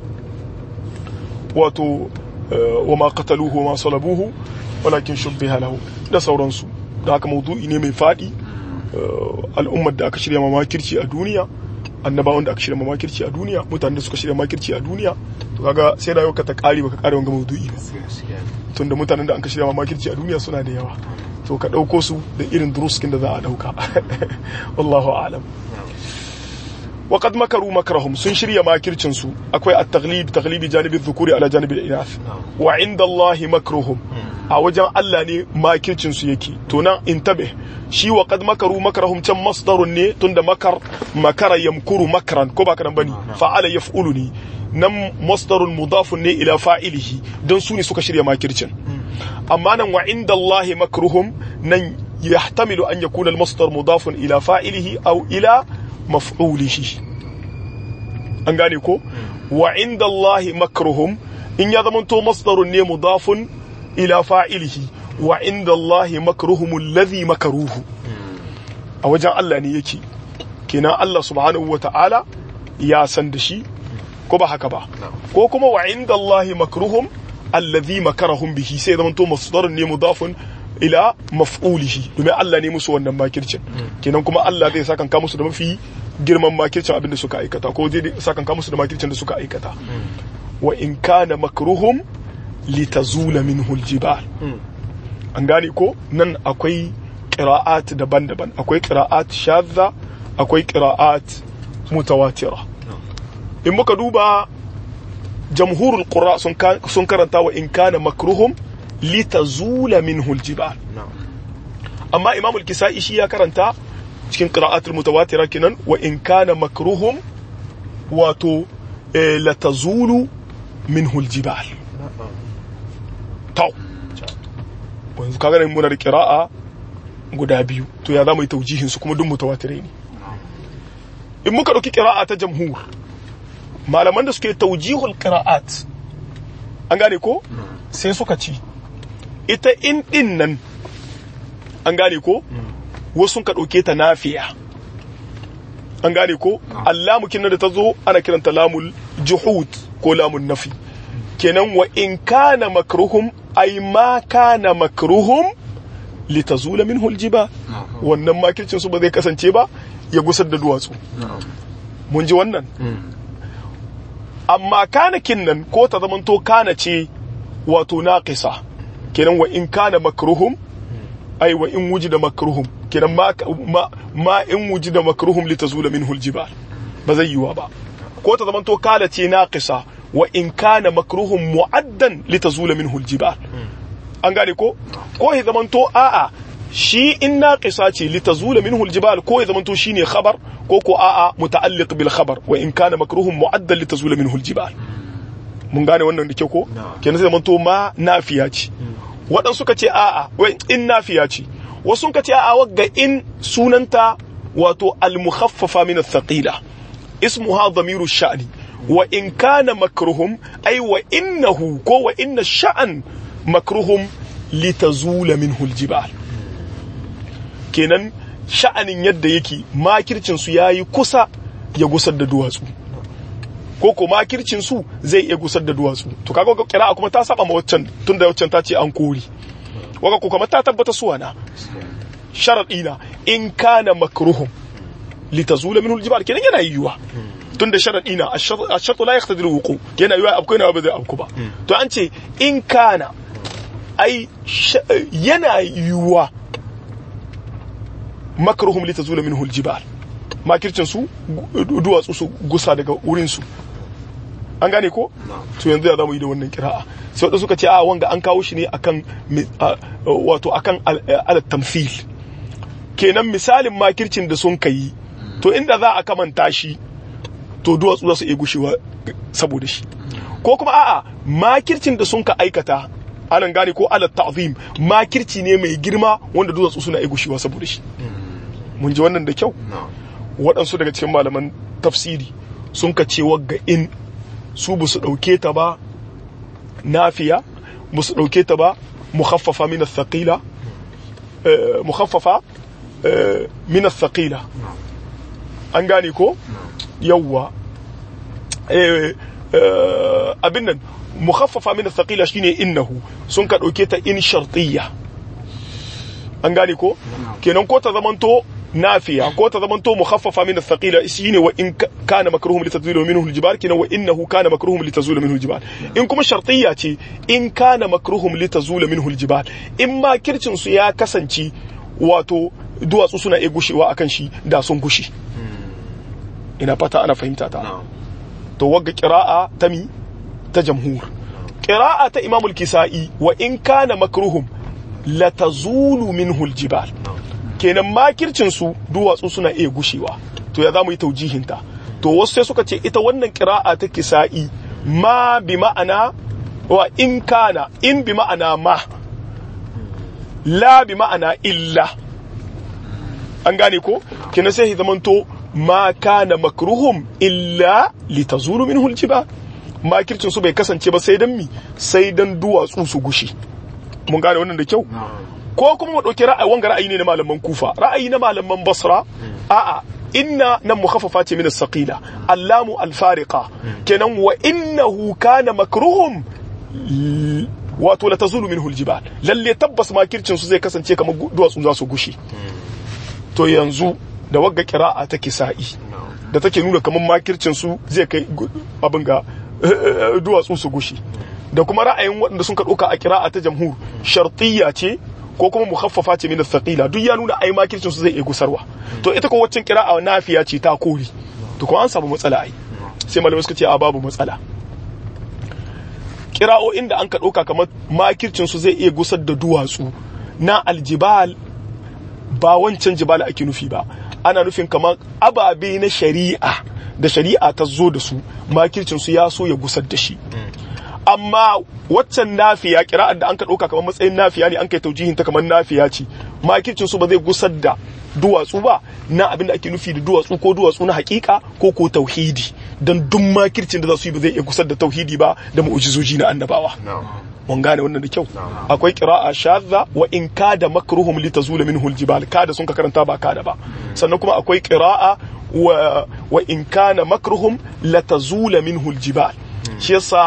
wato wa ma qataluhu wa ma salabuhu walakin shubbiha lahu da sauransu da haka maudu'i ne mai fadi al'ummar da aka shirya makirci a duniya annabawan da aka shirya makirci a duniya mutanen da suka shirya makirci a duniya to kaga sai da ka ta kare baka kare wanga maudu'i ba tunda mutanen da aka shirya makirci a duniya suna da yawa to ka ɗauko su da irin duruskin da za a ɗauka wallahu alam وقد مكروا مكرهم sun shirya makircin su akwai at-taghlib taghlibi janibi dhukuri ala janibi al-inath wa inda Allah makruhum a wajen Allah ne makircin su yake to nan intabe shi wa qad makaru makrahum can masdarun ne tunda makar makara yamkuru makran ko ba karan bane fa'ala yaf'ulu ne nan masdarun mudafun ne ila fa'ilihi dan su ne suka shirya makircin amma nan wa inda Allah makruhum nan yahtamilu an yakuna al-masdar mudafun ila fa'ilihi aw ila maf'ulihi an gane ko wa inda Allah makruhum in ya zama to masdarun ne mudafun ila fa'ilihi wa inda Allah makruhum alladhi makaruhu a wajen Allah ne yake kenan Allah subhanahu wata'ala ya san da shi ko ba haka ba ko kuma wa inda Allah makruhum alladhi makarahum bihi sai zama to masdarun ne mudafun ila maf'ulihi domin Allah ne musu wannan makircin kenan kuma Allah zai sakan ka musu da mafi girman makircin abin da suka aikata ko zai sakan ka musu da makircin da suka aikata wa in kana makruhum litazula minhu aljibal an gane ko nan akwai qira'at daban-daban akwai qira'at shadda akwai qira'at mutawatira in muka duba jamhurul qurra sun karanta wa in kana makruhum litazula minhu aljibal amma imam al-kisai shi ya karanta cikin qira'atul mutawatira kenan wa in kana makruhum wato latazulu minhu aljibal to yanzu kaga nan muna da qira'a guda biyu to ya zamu yi taujihin su kuma duk mutawatirai ne in muka dauki qira'a ta jamhur malaman da suke taujihul qira'at an gane ko sai suka ci ita in din nan an gane ko wasu ka ɗauke ta nafiya an gane ko allamukin da ta zo ana kiranta lamul juhud ko lamun nafi kenan wa in kana makruhum ay ma kana makruhum litazula minhu aljibal wannan makircin su ba zai kasance ba ya gusar da duwatsu mun ji wannan amma kanakin nan ko ta zamanto kana ce wato naqisa kenan wa in kana makruhum ai wa in wujida makruhum kenan ma ma, ma in wujida makruhum litazula minhu aljibal ba zai yiwa ba ko ta zamanto kala ce naqisa wa in kana makruhum mu'addan litazula minhu aljibal an gane ko ko ya zamanto a'a shi in naqisa ce litazula minhu aljibal ko ya zamanto shine khabar ko ko a'a muta'alliq bil khabar wa in kana makruhum mu'addan litazula minhu aljibal mun gane wannan da kyau ko kenan sai zamanto ma nafiya ce waɗansu suka ce a'a wai in nafiya ce wasu suka ce a'a wagga in sunanta wato al-mukhaffafa min ath-thaqila ismuha dhamiru sha'ni wa in kana makruhum ay wa innahu ko wa inna sha'an makruhum litazula minhu al-jibal kenan sha'anin yadda yake makircin su yayi kusa ya gusar da duwatsu ko ko makircin su zai iya gusar da duwatsu to kaga ga kira'a kuma ta saba ma waccan tunda waccan ta ce an kori waka ko kamar ta tabbata suwa na sharadi na in kana makruhum litazula minhu aljibal kenan yana yiwuwa tunda sharadi na ash-shartu la yaqtadi al-wuqu yana yiwuwa abu yana ba zai abu ba to an ce in kana ai yana yiwuwa makruhum litazula minhu aljibal makircin su duwatsu su gusa daga wurin su an gane ko to yanzu ya zamu yi da wannan kira'a sai wadda suka ce a wanga an kawo shi ne akan wato akan al tamthil kenan misalin makircin da sun kai to inda za a kamanta shi to duwatsu za su iya gushewa saboda shi ko kuma a'a makircin da sun ka aikata anan gane ko ala ta'zim makirci ne mai girma wanda duwatsu suna iya gushewa saboda shi mun ji wannan da kyau waɗansu daga cikin malaman tafsiri sun ka ce wagga in su ba su ɗauke ta ba nafiya ba su ɗauke ta ba mukhaffafa min thaqila mukhaffafa min thaqila an gane ko yawwa abin nan mukhaffafa min thaqila shine innahu sun ka ɗauke ta in shartiyya an gane ko kenan ko ta zamanto nafiya ko ta zamanto mukhaffafa min athqila shine wa in kana makruhum litazula minhu aljibal kina wa innahu kana makruhum litazula minhu aljibal in kuma shartiyya ce in kana makruhum litazula minhu aljibal in ma kircin su ya kasance wato duwatsu suna iya gushewa akan shi da sun gushe ina fata ana fahimta ta to wagga qira'a ta mi ta jamhur qira'a ta imam al-kisai wa in kana makruhum latazulu minhu aljibal kenan makircin su duwatsu suna iya gushewa to ya zamu yi taujihinta to wasu sai suka ce ita wannan qira'a ta kisa'i ma bi ma'ana wa in kana in bi ma'ana ma la bi ma'ana illa an gane ko kenan sai zamanto ma kana makruhum illa litazulu minhu aljibal makircin su bai kasance ba sai dan mi sai dan duwatsu su gushe mun gane wannan da kyau ko kuma mu dauki ra'ayi wanga ra'ayi ne na malaman kufa ra'ayi na malaman basra a'a inna nan mukhaffafa ce min as-saqila allamu al-fariqa kenan wa innahu kana makruhum wato la tazulu minhu al-jibal lalle tabbas makircin su zai kasance kamar duwatsu za su gushe to yanzu da wagga qira'a ta kisa'i da take nuna kamar makircin su zai kai abin ga duwatsu su gushe da kuma ra'ayin waɗanda sun ka ɗauka a kira'a ta jamhur shartiyya ce ko kuma mukhaffafa ce min thaqila duk ya nuna ai makircin su zai iya gusarwa to ita ko waccan kira'a nafiya ce ta kori to ko an samu matsala ai sai malamai suka ce a babu matsala kira'o'in da an ka ɗauka kamar makircin su zai iya gusar da duwatsu na aljibal ba wancan jibal ake nufi ba ana nufin kamar ababe na shari'a da shari'a ta zo da su makircin su ya so ya gusar da shi amma waccan nafiya kira'ar da an ka ɗauka kamar matsayin nafiya ne an kai taujihin ta kamar nafiya ce makircin su ba zai gusar da duwatsu ba na abin da ake nufi da duwatsu ko duwatsu na hakika ko ko tauhidi don duk makircin da za su yi ba zai iya gusar da tauhidi ba da mu'ujizoji na annabawa mun gane wannan da kyau akwai qira'a shadha wa in kada makruhum litazula minhu aljibal kada sun ka karanta ba kada ba sannan kuma akwai qira'a wa wa in kana makruhum latazula minhu aljibal shi yasa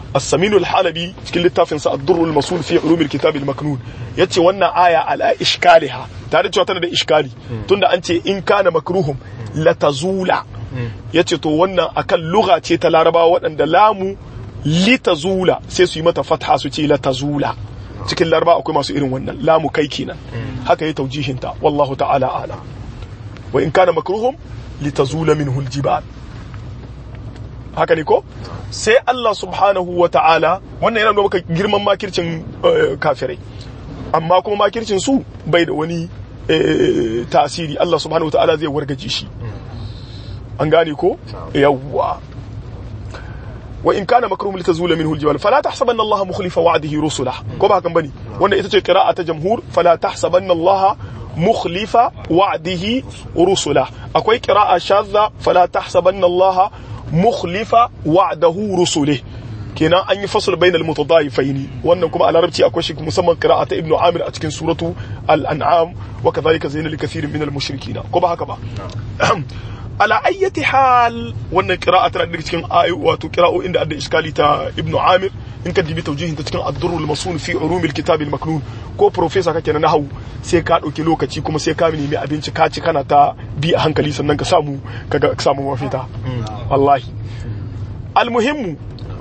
as-samin al-halabi cikin littafin sa ad-durr al-masul fi ulum al-kitab al-maknun yace wannan aya ala iskaliha tare cewa tana da iskali tunda an ce in kana makruhum la tazula yace to wannan akan lugha ce ta larabawa waɗanda lamu li tazula sai su yi mata fatha su ce la tazula cikin laraba akwai masu irin wannan lamu kai kenan haka ya taujihinta wallahu ta'ala ala wa in kana makruhum litazula minhu aljibal haka ne ko sai Allah subhanahu wa ta'ala wannan yana nuna maka girman makircin kafirai amma kuma makircin su bai da wani tasiri Allah subhanahu wa ta'ala zai wargaje shi an gane ko yawwa wa in kana makrum litazula minhu aljibal fala tahsabanna Allah mukhlifa wa'dihi rusulah ko ba hakan bane wannan ita ce qira'a ta jamhur fala tahsabanna Allah mukhlifa wa'dihi rusulah akwai qira'a shadda fala tahsabanna Allah mukhlifa wa'dahu rusulih kenan an yi fasl bainal mutadayifaini wannan kuma a larabci akwai shi musamman qira'a ta ibnu amir a cikin suratu al-an'am wa kadhalika zayyana likathirin minal mushrikina ko ba haka ba ala ayyati hal wannan qira'a tana daga cikin ayu wato qira'o inda adda iskali ta ibnu amir in ka dibi tawjihin ta cikin ad-durrul masun fi ulumil kitab al-maknun ko professor kake na nahwu sai ka dauki lokaci kuma sai ka nemi abinci ka ci kana ta bi a hankali sannan ka samu kaga ka samu mafita wallahi almuhimmu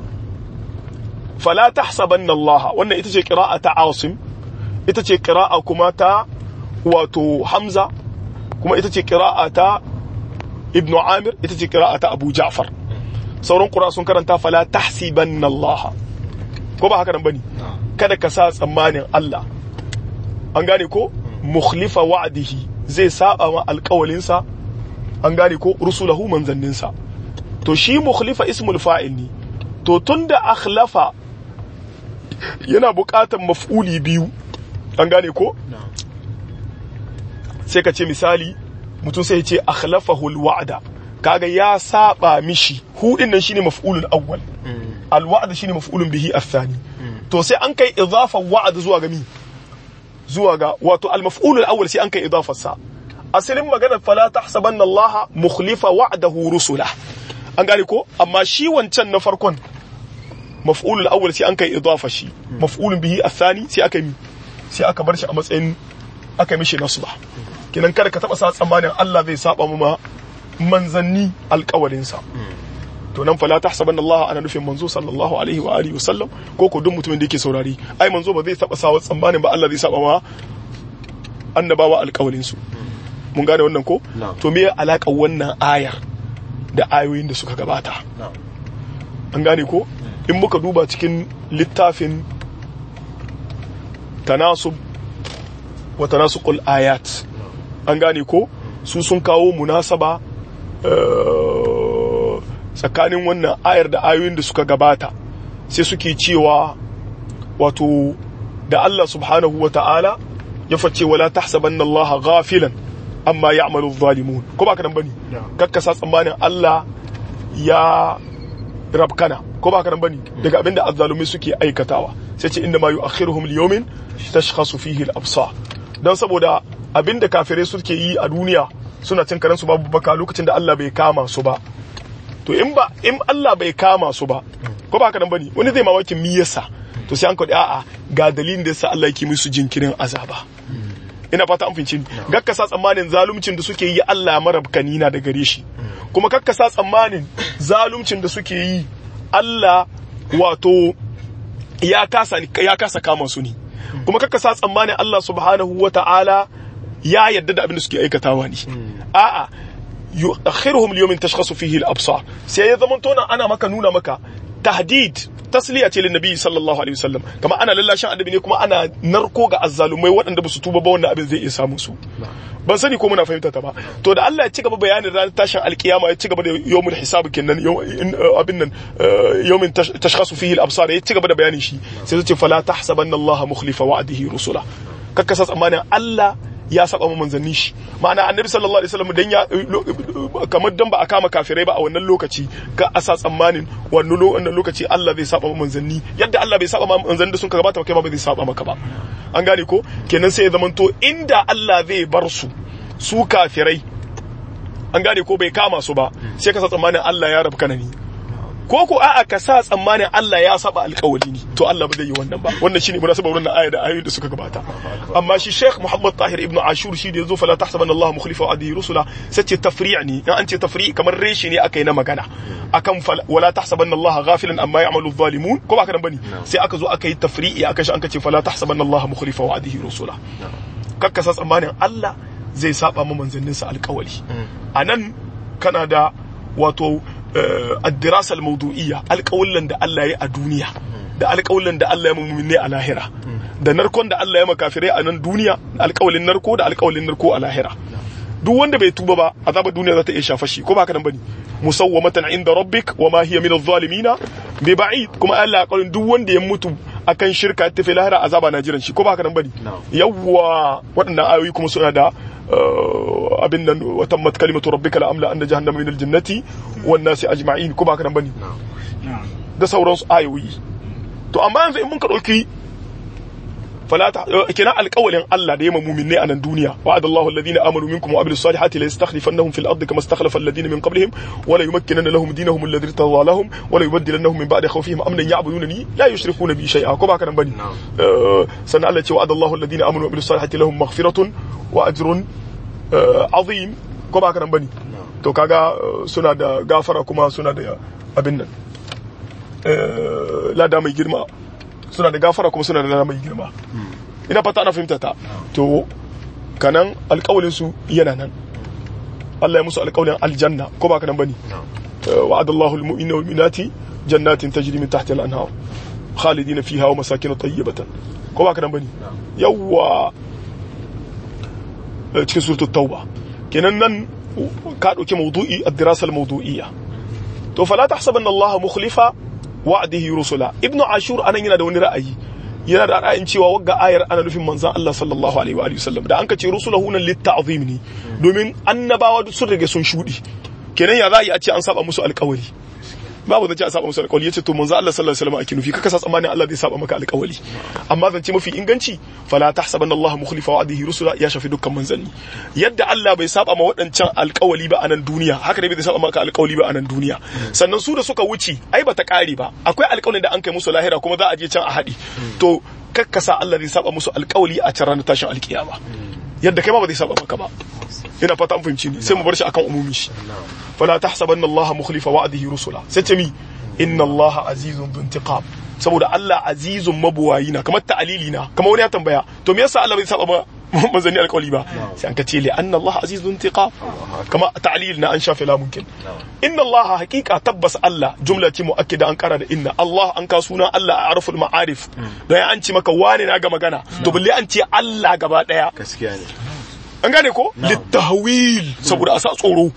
fala tahsabanna Allah wannan ita ce qira'a ta Asim ita ce qira'a kuma ta wato Hamza kuma ita ce qira'a ta Ibn Amir ita ce qira'a ta Abu Ja'far sauran qura sun karanta fala tahsibanna Allah ko ba haka nan bane kada ka sa tsammanin Allah an gane ko mukhlifa wa'dihi zai saba ma alƙawalinsa an gane ko rusulahu manzanninsa to shi mukhlifa ismul fa'il ne to tunda akhlafa yana buƙatar maf'uli biyu an gane ko sai ka ce misali mutum sai ya ce akhlafahu alwa'da kaga ya saba mishi hu din nan shine maf'ulul awwal alwa'd shine maf'ulun bihi athani to sai an kai idafa wa'd zuwa ga mi zuwa ga wato al-maf'ulul awwal sai an kai idafar sa asalin maganar fala tahsabanna Allah mukhlifa wa'dahu rusulah an gane ko amma shi wancan na farkon maf'ulul awwal sai an kai idafa shi maf'ulun bihi athani sai aka yi sai aka bar shi a matsayin aka yi mishi nasba kinan kada ka taba sa tsammanin Allah zai saba mu ma manzanni alƙawarin sa to nan fala tahsabanna Allah ana nufin manzo sallallahu alaihi wa alihi wasallam ko ko duk mutumin da yake saurari ai manzo ba zai taba sa tsammanin ba Allah zai saba ma annabawa alƙawarin su mun gane wannan ko to me alaƙar wannan ayar da ayoyin da suka gabata an gane ko in muka duba cikin littafin tanasub wa tanasuqul ayat an gane ko su sun kawo munasaba tsakanin wannan ayar da ayoyin da suka gabata sai suke cewa wato da Allah subhanahu wa ta'ala ya face wala tahsabanna Allah ghafilan amma ya'malu zalimun ko ba ka nan bane kakkasa tsammanin Allah ya rabkana ko ba ka nan bane daga abinda azzalumi suke aikatawa sai ce inda ma yu'akhiruhum liyawmin tashkhasu fihi al-absar dan saboda abinda kafirai suke yi a duniya suna cin karansu babu baka lokacin da Allah bai kama su ba to in ba in Allah bai kama su ba ko ba ka nan bane wani zai mamakin mi yasa to sai an kwaɗi a'a ga dalilin da yasa Allah yake musu jinkirin azaba ina fata an finci gakka sa tsammanin zaluncin da suke yi Allah marabkani na da gare shi kuma kakka sa tsammanin zaluncin da suke yi Allah wato ya kasa ya kasa kama su ne kuma kakka sa tsammanin Allah subhanahu wata'ala ya yadda da abin da suke aikatawa ne a'a yu'akhiruhum liyawmin tashkhasu fihi al-absar sai ya zama tona ana maka nuna maka tahdid tasliya ce linnabi sallallahu alaihi wasallam kama ana lallashin annabi ne kuma ana narko ga azzalumai waɗanda ba su tuba ba wannan abin zai iya samu su ban sani ko muna fahimta ta ba to da Allah ya ci gaba bayanin ranar tashin alkiyama ya ci gaba da yawmul hisab kenan abin nan yawmin tashkhasu fihi al-absar ya ci gaba da bayanin shi sai ce fala tahsabanna Allah mukhlifa wa'dihi rusula kakkasa tsammanin Allah ya saba manzanni shi ma'ana annabi sallallahu alaihi wasallam dan ya kamar dan ba a kama kafirai ba a wannan lokaci ka asa tsammanin wannan wannan lokaci Allah zai saba manzanni yadda Allah bai saba manzanni da sun ka gabata kai ma ba zai saba maka ba an gane ko kenan sai ya zamanto inda Allah zai bar su su kafirai an gane ko bai kama su ba sai ka sa tsammanin Allah ya rabu kanani ko ko a'a ka sa tsammanin Allah ya saba alƙawari ne to Allah ba zai yi wannan ba wannan shine munasabar wannan aya da ayoyin da suka gabata amma shi Sheikh Muhammad Tahir Ibn Ashur shi da yazo fala tahsabanna Allah mukhlifa wa'dihi rusula sace tafri' ne in an ce tafri' kamar reshi ne aka yi na magana akan wala tahsabanna Allah ghafilan amma ya'malu adh-dhalimun ko ba ka nan bane sai aka zo aka yi tafri'i aka shi an kace fala tahsabanna Allah mukhlifa wa'dihi rusula kakka sa tsammanin Allah zai saba ma manzanninsa alƙawari anan kana da wato addirasa al-mawdu'iyya alƙawullan da Allah ya a duniya da alƙawullan da Allah ya mummune a lahira da narkon da Allah ya makafirai a nan duniya alƙawalin narko da alƙawalin narko a lahira duk wanda bai tuba ba azabar duniya za ta iya shafa shi ko ba haka nan bane musawwamatan inda rabbik wa ma hiya min adh-dhalimin bi ba'id kuma Allah ya ƙaurin duk wanda ya mutu akan shirka ta fi lahira azaba na jiran shi ko ba haka nan bane yawwa waɗannan ayoyi kuma suna da abin nan watan mat kalimatu rabbika la amla anna jahannama min aljannati wan nasi ajma'in ko ba haka nan bane da sauransu ayoyi to amma yanzu in mun ka dauki falata kina alƙawalin Allah da yamma mu'minai a nan duniya wa'adallahu alladhina amanu minkum wa amilus salihati la yastakhlifannahum fil ardi kama istakhlafa alladhina min qablihim wa la yumakkinanna lahum dinahum alladhi irtadha lahum wa la yubaddilannahum min ba'di khawfihim amnan ya'budunani la yushrikuna bi shay'a ko ba haka nan bane sannan Allah ya ce wa'adallahu alladhina amanu wa amilus salihati lahum maghfiratun wa ajrun azim ko ba haka nan bane to kaga suna da gafara kuma suna da abin nan lada mai girma suna da gafara kuma suna da lada mai girma ina fata ana fahimta ta to kanan alƙawalin su yana nan Allah ya musu alƙawalin aljanna ko ba ka nan bane wa'adallahu almu'minina wal mu'minati jannatin tajri min tahtiha al-anhar khalidina fiha wa masakin tayyibatan ko ba ka nan bane yawwa cikin suratul tauba kenan nan ka dauki mawdu'i ad-dirasa al-mawdu'iyya to fala tahsabanna Allah mukhlifa wa'dihi rusula ibnu ashur anan yana da wani ra'ayi yana da ra'ayin cewa wagga ayar ana nufin manzon Allah sallallahu alaihi wa alihi wasallam da an ka ce rusulahu nan litta'zim ne domin annabawa duk sun rage sun shudi kenan ya za a ce an saba musu alƙawari babu zance a saba musu alƙawari yace to manzo Allah sallallahu alaihi wasallam ake nufi kaka sa tsammanin Allah zai saba maka alƙawari amma zance mafi inganci fala tahsabanna Allah mukhlifa wa'dihi rusula ya shafi dukkan manzanni yadda Allah bai saba ma waɗancan alƙawari ba a nan duniya haka ne bai saba maka alƙawari ba a nan duniya sannan su da suka wuce ai bata ƙare ba akwai alƙawarin da an kai musu lahira kuma za a je can a haɗi to kakkasa Allah zai saba musu alƙawari a can ranar tashin alƙiyama yadda kai ma ba zai saba maka ba ina fata an fahimci ni sai mu bar shi akan umumi shi fala tahsabanna Allah mukhlifa wa'dihi rusula sai ce mi inna Allah azizun bintiqam saboda Allah azizun mabuwayi na kamar ta'alili na kamar wani ya tambaya to me yasa Allah bai saba ba manzanni alƙawli ba sai an ka ce li anna Allah azizun intiqam kama ta'lil na an shafe la mumkin inna Allah haqiqa tabbas Allah jumla ce muakkida an kara da inna Allah an ka suna Allah a arful ma'arif dan an ce maka wane na ga magana to balle an ce Allah gaba daya gaskiya ne an gane ko littahwil saboda a sa tsoro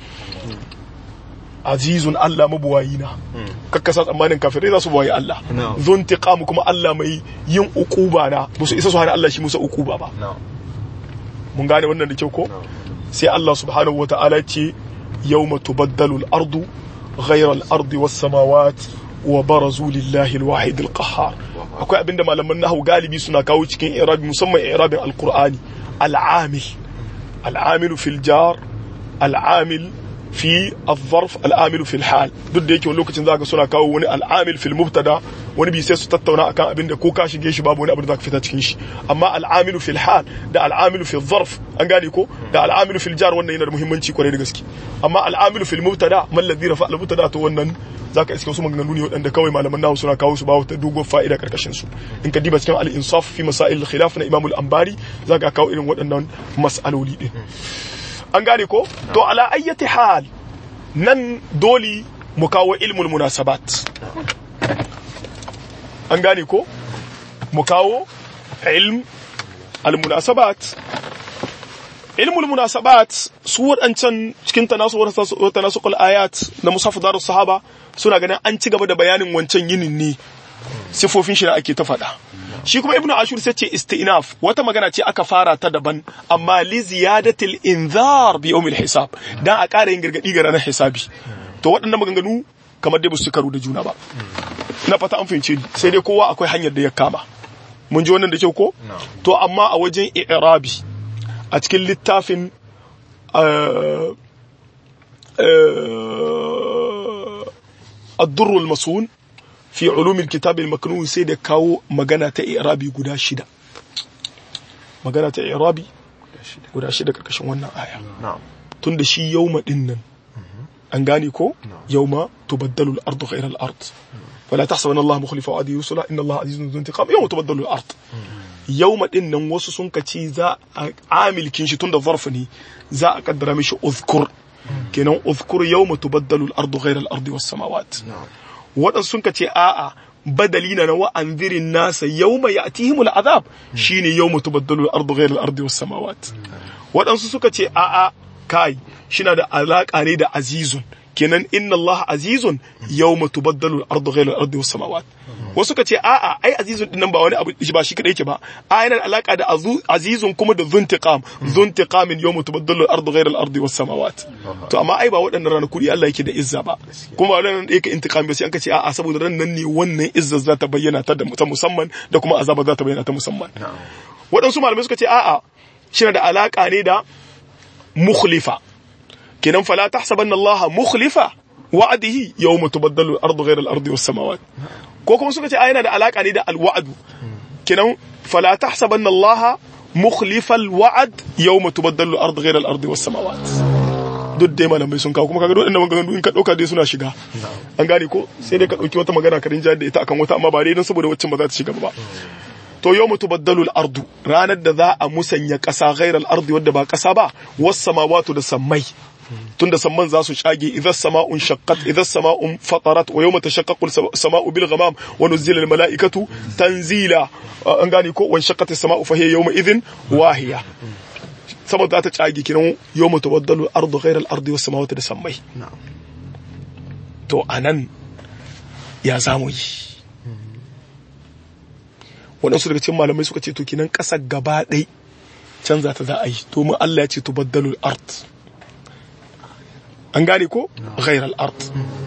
azizun Allah mabuwayi na kakkasa tsammanin kafirai za su buwayi Allah zon tiqamu kuma Allah mai yin ukuba na ba su isa su hana Allah shi musa ukuba ba mun gane wannan da kyau ko sai Allah subhanahu wa ta'ala ce yawma tubaddalu al-ardu ghayra al-ardi was-samawat wa barazu lillahi al-wahid al-qahhar akwai abinda malaman nahwu galibi suna kawo cikin i'rabi musamman i'rabin al-qur'ani al-amil al-amil fil jar al-amil fi al-zarf al-amil fil hal duk da yake wani lokacin zaka suna kawo wani al-amil fil mubtada wani bi sai su tattauna akan abin da ko ka shige shi babu wani abu da zaka fita cikin shi amma al-amil fil hal da al-amil fil zarf an gane ko da al-amil fil jar wannan yana da muhimmanci kwarai da gaske amma al-amil fil mubtada man ladhi rafa al-mubtada to wannan zaka iske su maganganu ne waɗanda kawai malaman nahu suna kawo su ba wata dogon fa'ida karkashin su in ka diba cikin al-insaf fi masail al-khilaf na imam al-anbari zaka kawo irin waɗannan mas'aloli din an gane ko to ala ayyati hal nan doli mu kawo ilmul munasabat an gane ko mu kawo ilm al munasabat ilmul munasabat su waɗancan cikin tanasuqul ayat na musaf darus sahaba suna ganin an ci gaba da bayanin wancan yinin ne sifofin shi da ake ta faɗa shi kuma ibnu ashur sai ce istinaf wata magana ce aka fara ta daban amma li ziyadatil inzar bi yawmil hisab dan a ƙara yin gargadi ga ranar hisabi to waɗannan maganganu kamar dai ba su karu da juna ba na fata an fahimce ni sai dai kowa akwai hanyar da ya kama mun ji wannan da kyau ko to amma a wajen i'rabi a cikin littafin ad-durrul masun fi ulumil kitab al-maknun sai da kawo magana ta i'rabi guda shida magana ta i'rabi guda shida karkashin wannan aya na'am tunda shi yawma din nan an gane ko yawma tubaddalu al-ardu ghayra al-ard wala tahsabanna Allah mukhlifa wa'dihi rusula inna Allah azizun dhu intiqam yawma tubaddalu al-ard yawma din nan wasu sun kace za a amilkin shi tunda zarf ne za a kaddara mishi uzkur kenan uzkur yawma tubaddalu al-ardu ghayra al-ardi was-samawat waɗansu sun ka ce a'a badali na wa anzirin nasa yawma ya'tihimul azab shine yawma tubaddalu al-ardu ghayra al-ardi was samawat waɗansu suka ce a'a kai shina da alaka ne da azizun kenan inna Allah azizun yawma tubaddalu al-ardu ghayra al-ardi was samawat wasu suka ce a'a ai azizun din nan ba wani abu ba shi kadai yake ba a yana da alaka da azu- azizun kuma da zuntiqam zuntiqamin yawma tubaddalu al-ardu ghayra al-ardi was samawat to amma ai ba waɗannan ranaku Allah yake da izza ba kuma wannan da yake intiqam ba sai an ka ce a'a saboda ran nan ne wannan izza za ta bayyana ta da ta musamman da kuma azaba za ta bayyana ta musamman waɗansu malamai suka ce a'a shi da alaka ne da mukhlifa kenan fala tahsabanna Allah mukhlifa wa'adihi yawma tubaddalu al-ardu ghayra al-ardi was samawat ko kuma suka ce a yana da alaka ne da al-wa'du kenan fala tahsabanna Allah mukhlifa al-wa'd yawma tubaddalu al-ardu ghayra al-ardi was samawat duk dai malamai sun kawo kuma kaga duk inda maganganu in ka dauka dai suna shiga an gane ko sai dai ka dauki wata magana ka rinja da ita akan wata amma ba dai don saboda waccan ba za ta shiga ba to yau mutu baddalu ardu ranar da za a musanya ƙasa ghairal ardi wadda ba ƙasa ba was samawatu da sammai tunda samman za su shage idan sama'un shaqqat idan sama'un fatarat wa yawma tashaqqaqu as-sama'u bil ghamam wa nuzila al mala'ikatu tanzila an gane ko wan shaqqat as-sama'u fa hiya yawma idhin wahiya sama za ta cage kiran yawma tubaddalu ardu ghairal ardi was samawati da sammai to anan ya zamu yi waɗansu daga cikin malamai suka ce to kinan ƙasar gaba ɗai canza ta za a yi domin Allah ya ce to baddalul art an gane ko ghairal art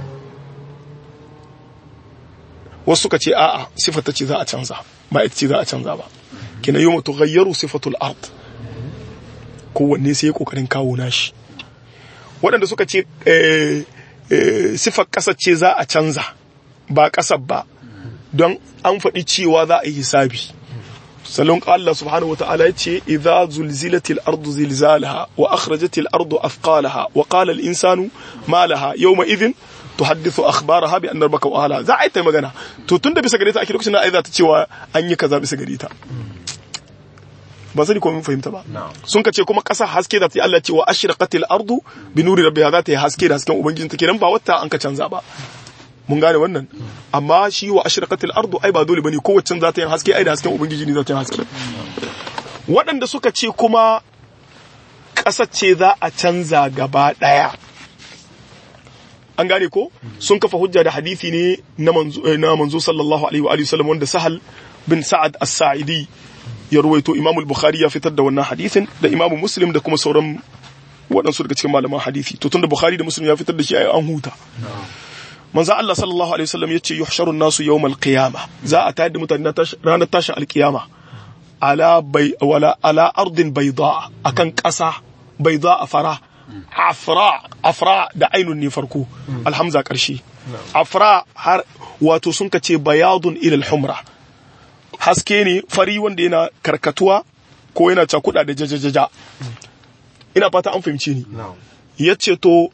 wasu suka ce a'a sifata ce za a canza ba ita ce za a canza ba kinan yau mutu ghayyaru sifatul art kowanne sai ya kokarin kawo nashi waɗanda suka ce sifar ƙasar ce za a canza ba ƙasar ba don an faɗi cewa za a yi hisabi salon Allah subhanahu wa ta'ala ya ce idza zulzilatil ardu zilzalaha wa akhrajatil ardu athqalaha wa qala al insanu ma laha yawma idhin tuhaddithu akhbaraha bi anna rabbaka wa za a yi ta magana to tunda bisa gare ta ake lokacin da ai za ta cewa an yi kaza bisa gare ta ba sani ko mun fahimta ba sun ka ce kuma ƙasa haske da ta yi Allah ce wa ashraqatil ardu bi nuri rabbiha za ta yi haske da hasken ubangijinta kenan ba wata an ka canza ba mun gane wannan amma shi wa ashraqatil ardu ai ba dole bane kowace za ta yi haske ai da hasken ubangiji ne za ta yi haske waɗanda suka ce kuma ƙasar ce za a canza gaba ɗaya an gane ko sun kafa hujja da hadisi ne na manzo na manzo sallallahu alaihi wa alihi wasallam wanda sahal bin sa'ad as-sa'idi ya ruwaito imam al-bukhari ya fitar da wannan hadisin da imam muslim da kuma sauran waɗansu daga cikin malaman hadisi to tunda bukhari da muslim ya fitar da shi ai an huta manzo Allah sallallahu alaihi wasallam yace yuhsharu nasu yawmal qiyama za a tayar da mutane ranar tashin alkiyama ala bai wala ala ardin bayda akan ƙasa bayda fara afra afra da ainun ne farko alhamza karshe afra har wato sun kace bayadun ila alhumra haske ne fari wanda yana karkatuwa ko yana cakuda da jajajaja ina fata an fahimce ni yace to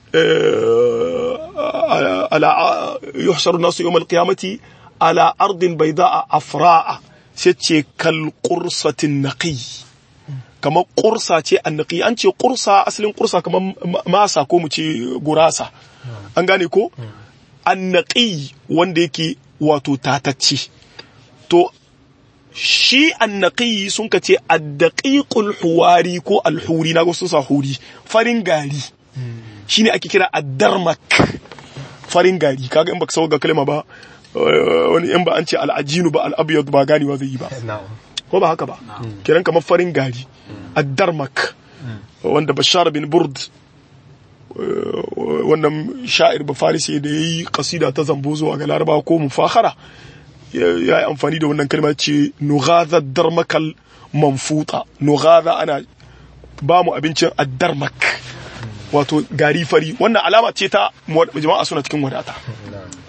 على يحشر الناس يوم القيامة على أرض بيضاء أفراء سيتشي كالقرصة النقي كما قرصة النقي أنت قرصة أصل قرصة كما ماسا كوم غراسة أنغاني كو النقي وانديكي واتو تاتتشي تو shi annaqi sun ka ce addaqiqul huwari ko alhuri na sun sa huri farin gari shine ake kira addarmak farin gari kaga in baka sauka ga kalma ba wani in ba an ce al'ajinu ba al'abiyad ba ganewa zai yi ba ko ba haka ba kiran kamar farin gari addarmak wanda bashar bin burd wannan sha'ir ba farisi da yayi kasida ta zambo zuwa ga laraba ko mufakhara ya yi amfani da wannan kalma ce nughaza darmakal manfuta nughaza ana ba mu abincin addarmak wato gari fari wannan alama ce ta jama'a suna cikin wadata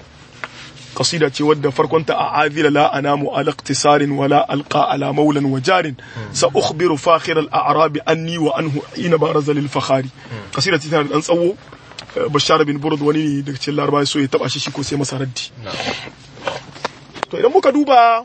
qasida ce wadda farkonta a azila la anamu ala iqtisarin wala alqa ala maulan wa jarin sa ukhbiru fakhir al a'rab anni wa anhu ina baraza lil fakhari qasida ce tana da dan tsawo bashar bin burd wani ne daga cikin larabawa so ya taba shi shi ko sai masa raddi to idan muka duba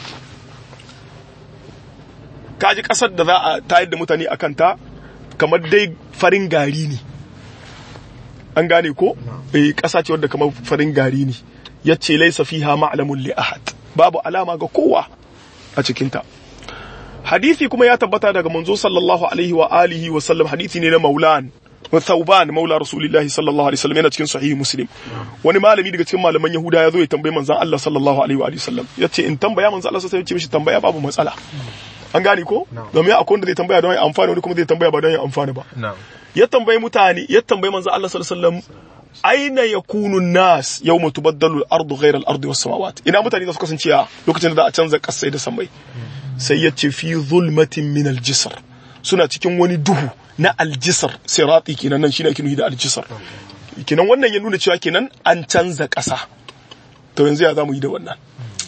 kaji kasar da za a tayar da mutane akan ta kamar dai farin gari ne an gane ko eh kasa ce wadda kamar farin gari ne yace laysa fiha ma'lamun li ahad babu alama ga kowa a cikin ta hadisi kuma ya tabbata daga manzo sallallahu alaihi wa alihi wa sallam hadisi ne na maulan wa thauban maula rasulillahi sallallahu alaihi wasallam yana cikin sahihi muslim wani malami daga cikin malaman yahuda ya zo ya tambaye manzon Allah sallallahu alaihi wa alihi wasallam yace in tambaya manzon Allah sai ya ce mishi tambaya babu matsala an gane ko domin akwai wanda zai tambaya don ya amfana wani kuma zai tambaya ba don ya amfana ba ya tambayi mutane ya tambayi manzo Allah sallallahu alaihi wasallam aina yakunu nas yawma tubaddalu al-ardu ghayra al-ardi was samawat ina mutane za su kasance a lokacin da za a canza kasai da samai sai ya ce fi zulmatin min al-jisr suna cikin wani duhu na al-jisr sirati kenan nan shine ake nufi da al-jisr kenan wannan ya nuna cewa kenan an canza kasa to yanzu ya zamu yi da wannan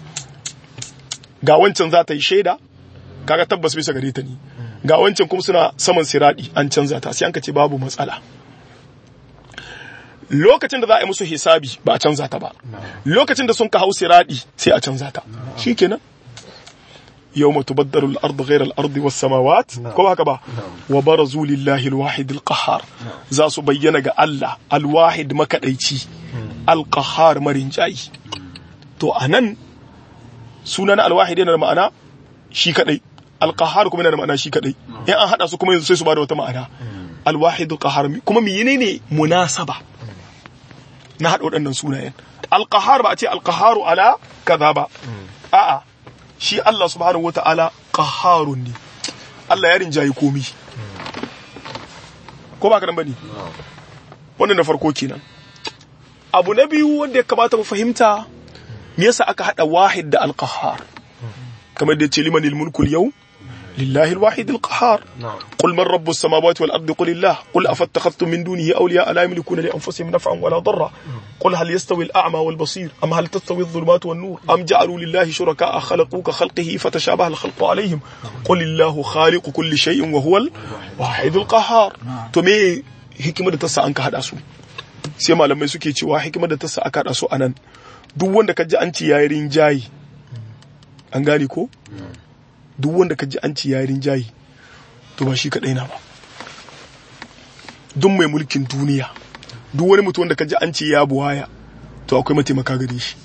ga wancan za ta yi shaida kaga tabbas bisa gare ta ne ga wancan kuma suna saman siradi an canza ta sai an ka ce babu matsala lokacin da za a yi musu hisabi ba a canza ta ba lokacin da sun ka hau siradi sai a canza ta shikenan yawma tubaddalu al-ardu ghayra al-ardi was-samawat ko haka ba wa barazu lillahi al-wahid al-qahhar za su bayyana ga Allah al-wahid makadaici al-qahhar marinjayi to anan sunan al-wahid yana da ma'ana shi kadai alqahar kuma yana da ma'ana shi kadai in an hada su kuma yanzu sai su bada wata ma'ana alwahid alqahar kuma menene munasaba na hada waɗannan sunayen alqahar ba a ce alqaharu ala kaza ba a'a shi Allah subhanahu wata'ala qaharun ne Allah ya rinjayi komi ko ba ka nan bane wannan na farko kenan abu na biyu wanda ya kamata mu fahimta me yasa aka hada wahid da alqahar kamar da ce liman mulku yau lillahi alwahid alqahar qul man rabbus samawati wal ardi qul illah qul afattakhadhtum min dunihi awliya la yamlikuna li anfusihim naf'an wala darra qul hal yastawi al-a'ma wal basir am hal tastawi adh-dhulumatu wan nur am ja'alu lillahi shuraka'a khalaqu ka khalqihi fatashabaha al-khalqu alayhim qul illahu khaliqu kulli shay'in wa huwa al-wahid alqahar to me hikimar da ta sa an ka hada su sai malamai suke cewa hikimar da ta sa aka hada su anan duk wanda ka ji an ci yayin jayi an gane ko duk wanda ka ji an ci yarin jayi to ba shi kaɗai na ba duk mai mulkin duniya duk wani mutum wanda ka ji an ci ya buwaya to akwai mataimaka gare shi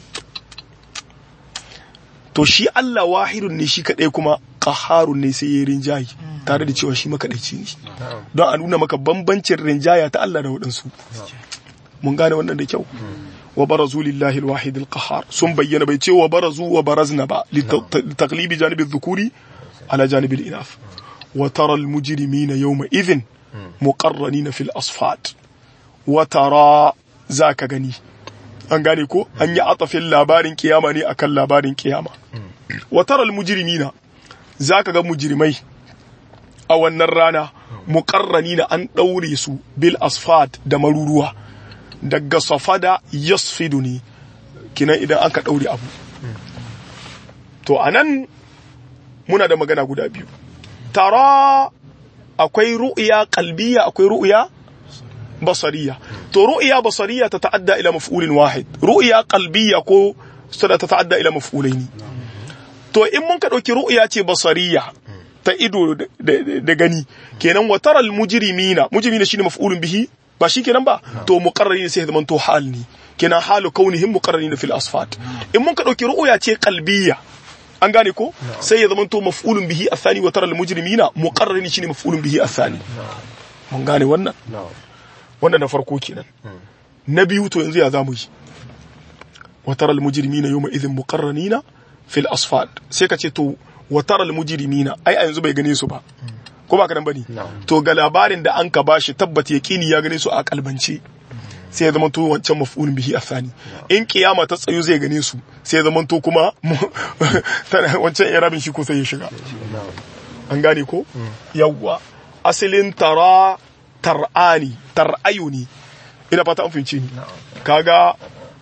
to shi Allah wahidun ne shi kaɗai kuma ƙaharun ne sai ya rinjayi tare da cewa shi makaɗaici ne don a nuna maka bambancin rinjaya ta Allah da waɗansu mun gane wannan da kyau wa barazu lillahi alwahid alqahar sun bayyana bai ce wa barazu wa barazna ba litaglibi janibi dhukuri ala janibi al-inaf wa tara almujrimina yawma idhin muqarranina fil asfat wa tara zaka gani an gane ko an yi atafin labarin kiyama ne akan labarin kiyama wa tara almujrimina zaka ga mujrimai a wannan rana muqarranina an daure su bil asfat da maruruwa daga safada yasfidu ne kinan idan aka ɗaure abu to anan muna da magana guda biyu tara akwai ru'ya qalbiyya akwai ru'ya basariya to ru'ya basariya ta ta'adda ila maf'ulin wahid ru'ya qalbiyya ko sada ta ta'adda ila maf'ulaini to in mun ka dauki ru'ya ce basariya ta ido da gani kenan wa taral mujrimina mujrimina shine maf'ulun bihi ba shi kenan ba to muqarrari ne sai ya zama to hal ne kenan halu kaunihim muqarrarin fil asfat in mun ka dauki ru'ya ce qalbiyya an gane ko sai ya zama to maf'ulun bihi athani wa tara al mujrimina muqarrarin shine maf'ulun bihi athani mun gane wannan wannan na farko kenan na biyu to yanzu ya zamu yi wa tara al mujrimina yawma idhin muqarranina fil asfat sai ka ce to wa tara al mujrimina ai a yanzu bai gane su ba ko ba ka nan bane to ga labarin da an ka bashi tabbata yaqini ya gane su a kalbance sai ya zama to wancan maf'ulun bihi afani in kiyama ta tsayo zai gane su sai ya zama to kuma wancan irabin shi ko sai ya shiga an gane ko yawwa asalin tara tar'ani tar'ayuni ina fata an fahimci ni kaga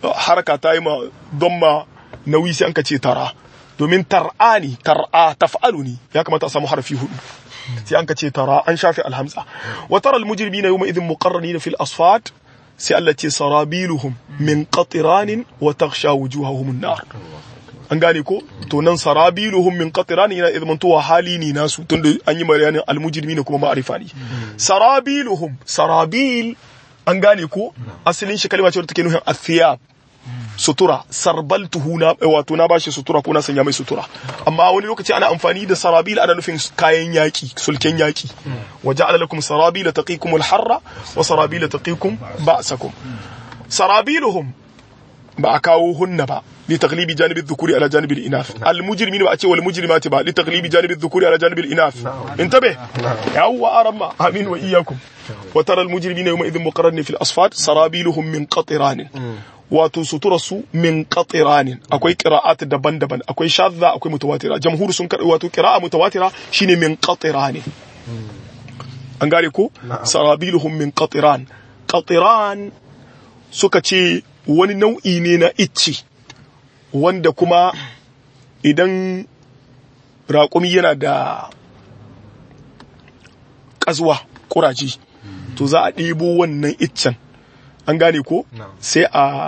haraka ta yi ma don ma nauyi sai an ka ce tara domin tar'a ne tar'a taf'alu ne ya kamata a samu harfi hudu sai an ka ce tara an shafe alhamza wa tara almujrimina yawma idhin muqarranina fil asfat sai Allah ce sarabiluhum min qatiranin wa taghsha wujuhahum an-nar an gane ko to nan sarabiluhum min qatiranin yana idman to hali ne nasu tunda an yi bayanin almujrimina kuma ma'arifa ne sarabiluhum sarabil an gane ko asalin shi kalma ce wadda take nufin athiyab sutura sarbaltuhu na wato na bashi sutura ko na sanya mai sutura amma wani lokaci ana amfani da sarabil ana nufin kayan yaki sulken yaki wa ja'ala lakum sarabila taqikum al-harra wa sarabila taqikum ba'sakum sarabiluhum ba a kawo hunna ba li taglibi janibi dhukuri ala janibi al-inath al-mujrimin ba a ce wal mujrimati ba li taglibi janibi dhukuri ala janibi al-inath intabe yawwa aramma amin wa iyyakum wa tara al-mujrimina yawma idhin muqarranin fil asfat sarabiluhum min qatiranin wato sutura su min qatiranin akwai qira'at daban-daban akwai shadda akwai mutawatira jamhur sun kada wato qira'a mutawatira shine min qatiranin an gare ko sarabiluhum min qatiran qatiran suka ce wani nau'i ne na icci wanda kuma idan raƙumi yana da ƙazuwa ƙuraji to za a ɗebo wannan iccen an gane ko sai a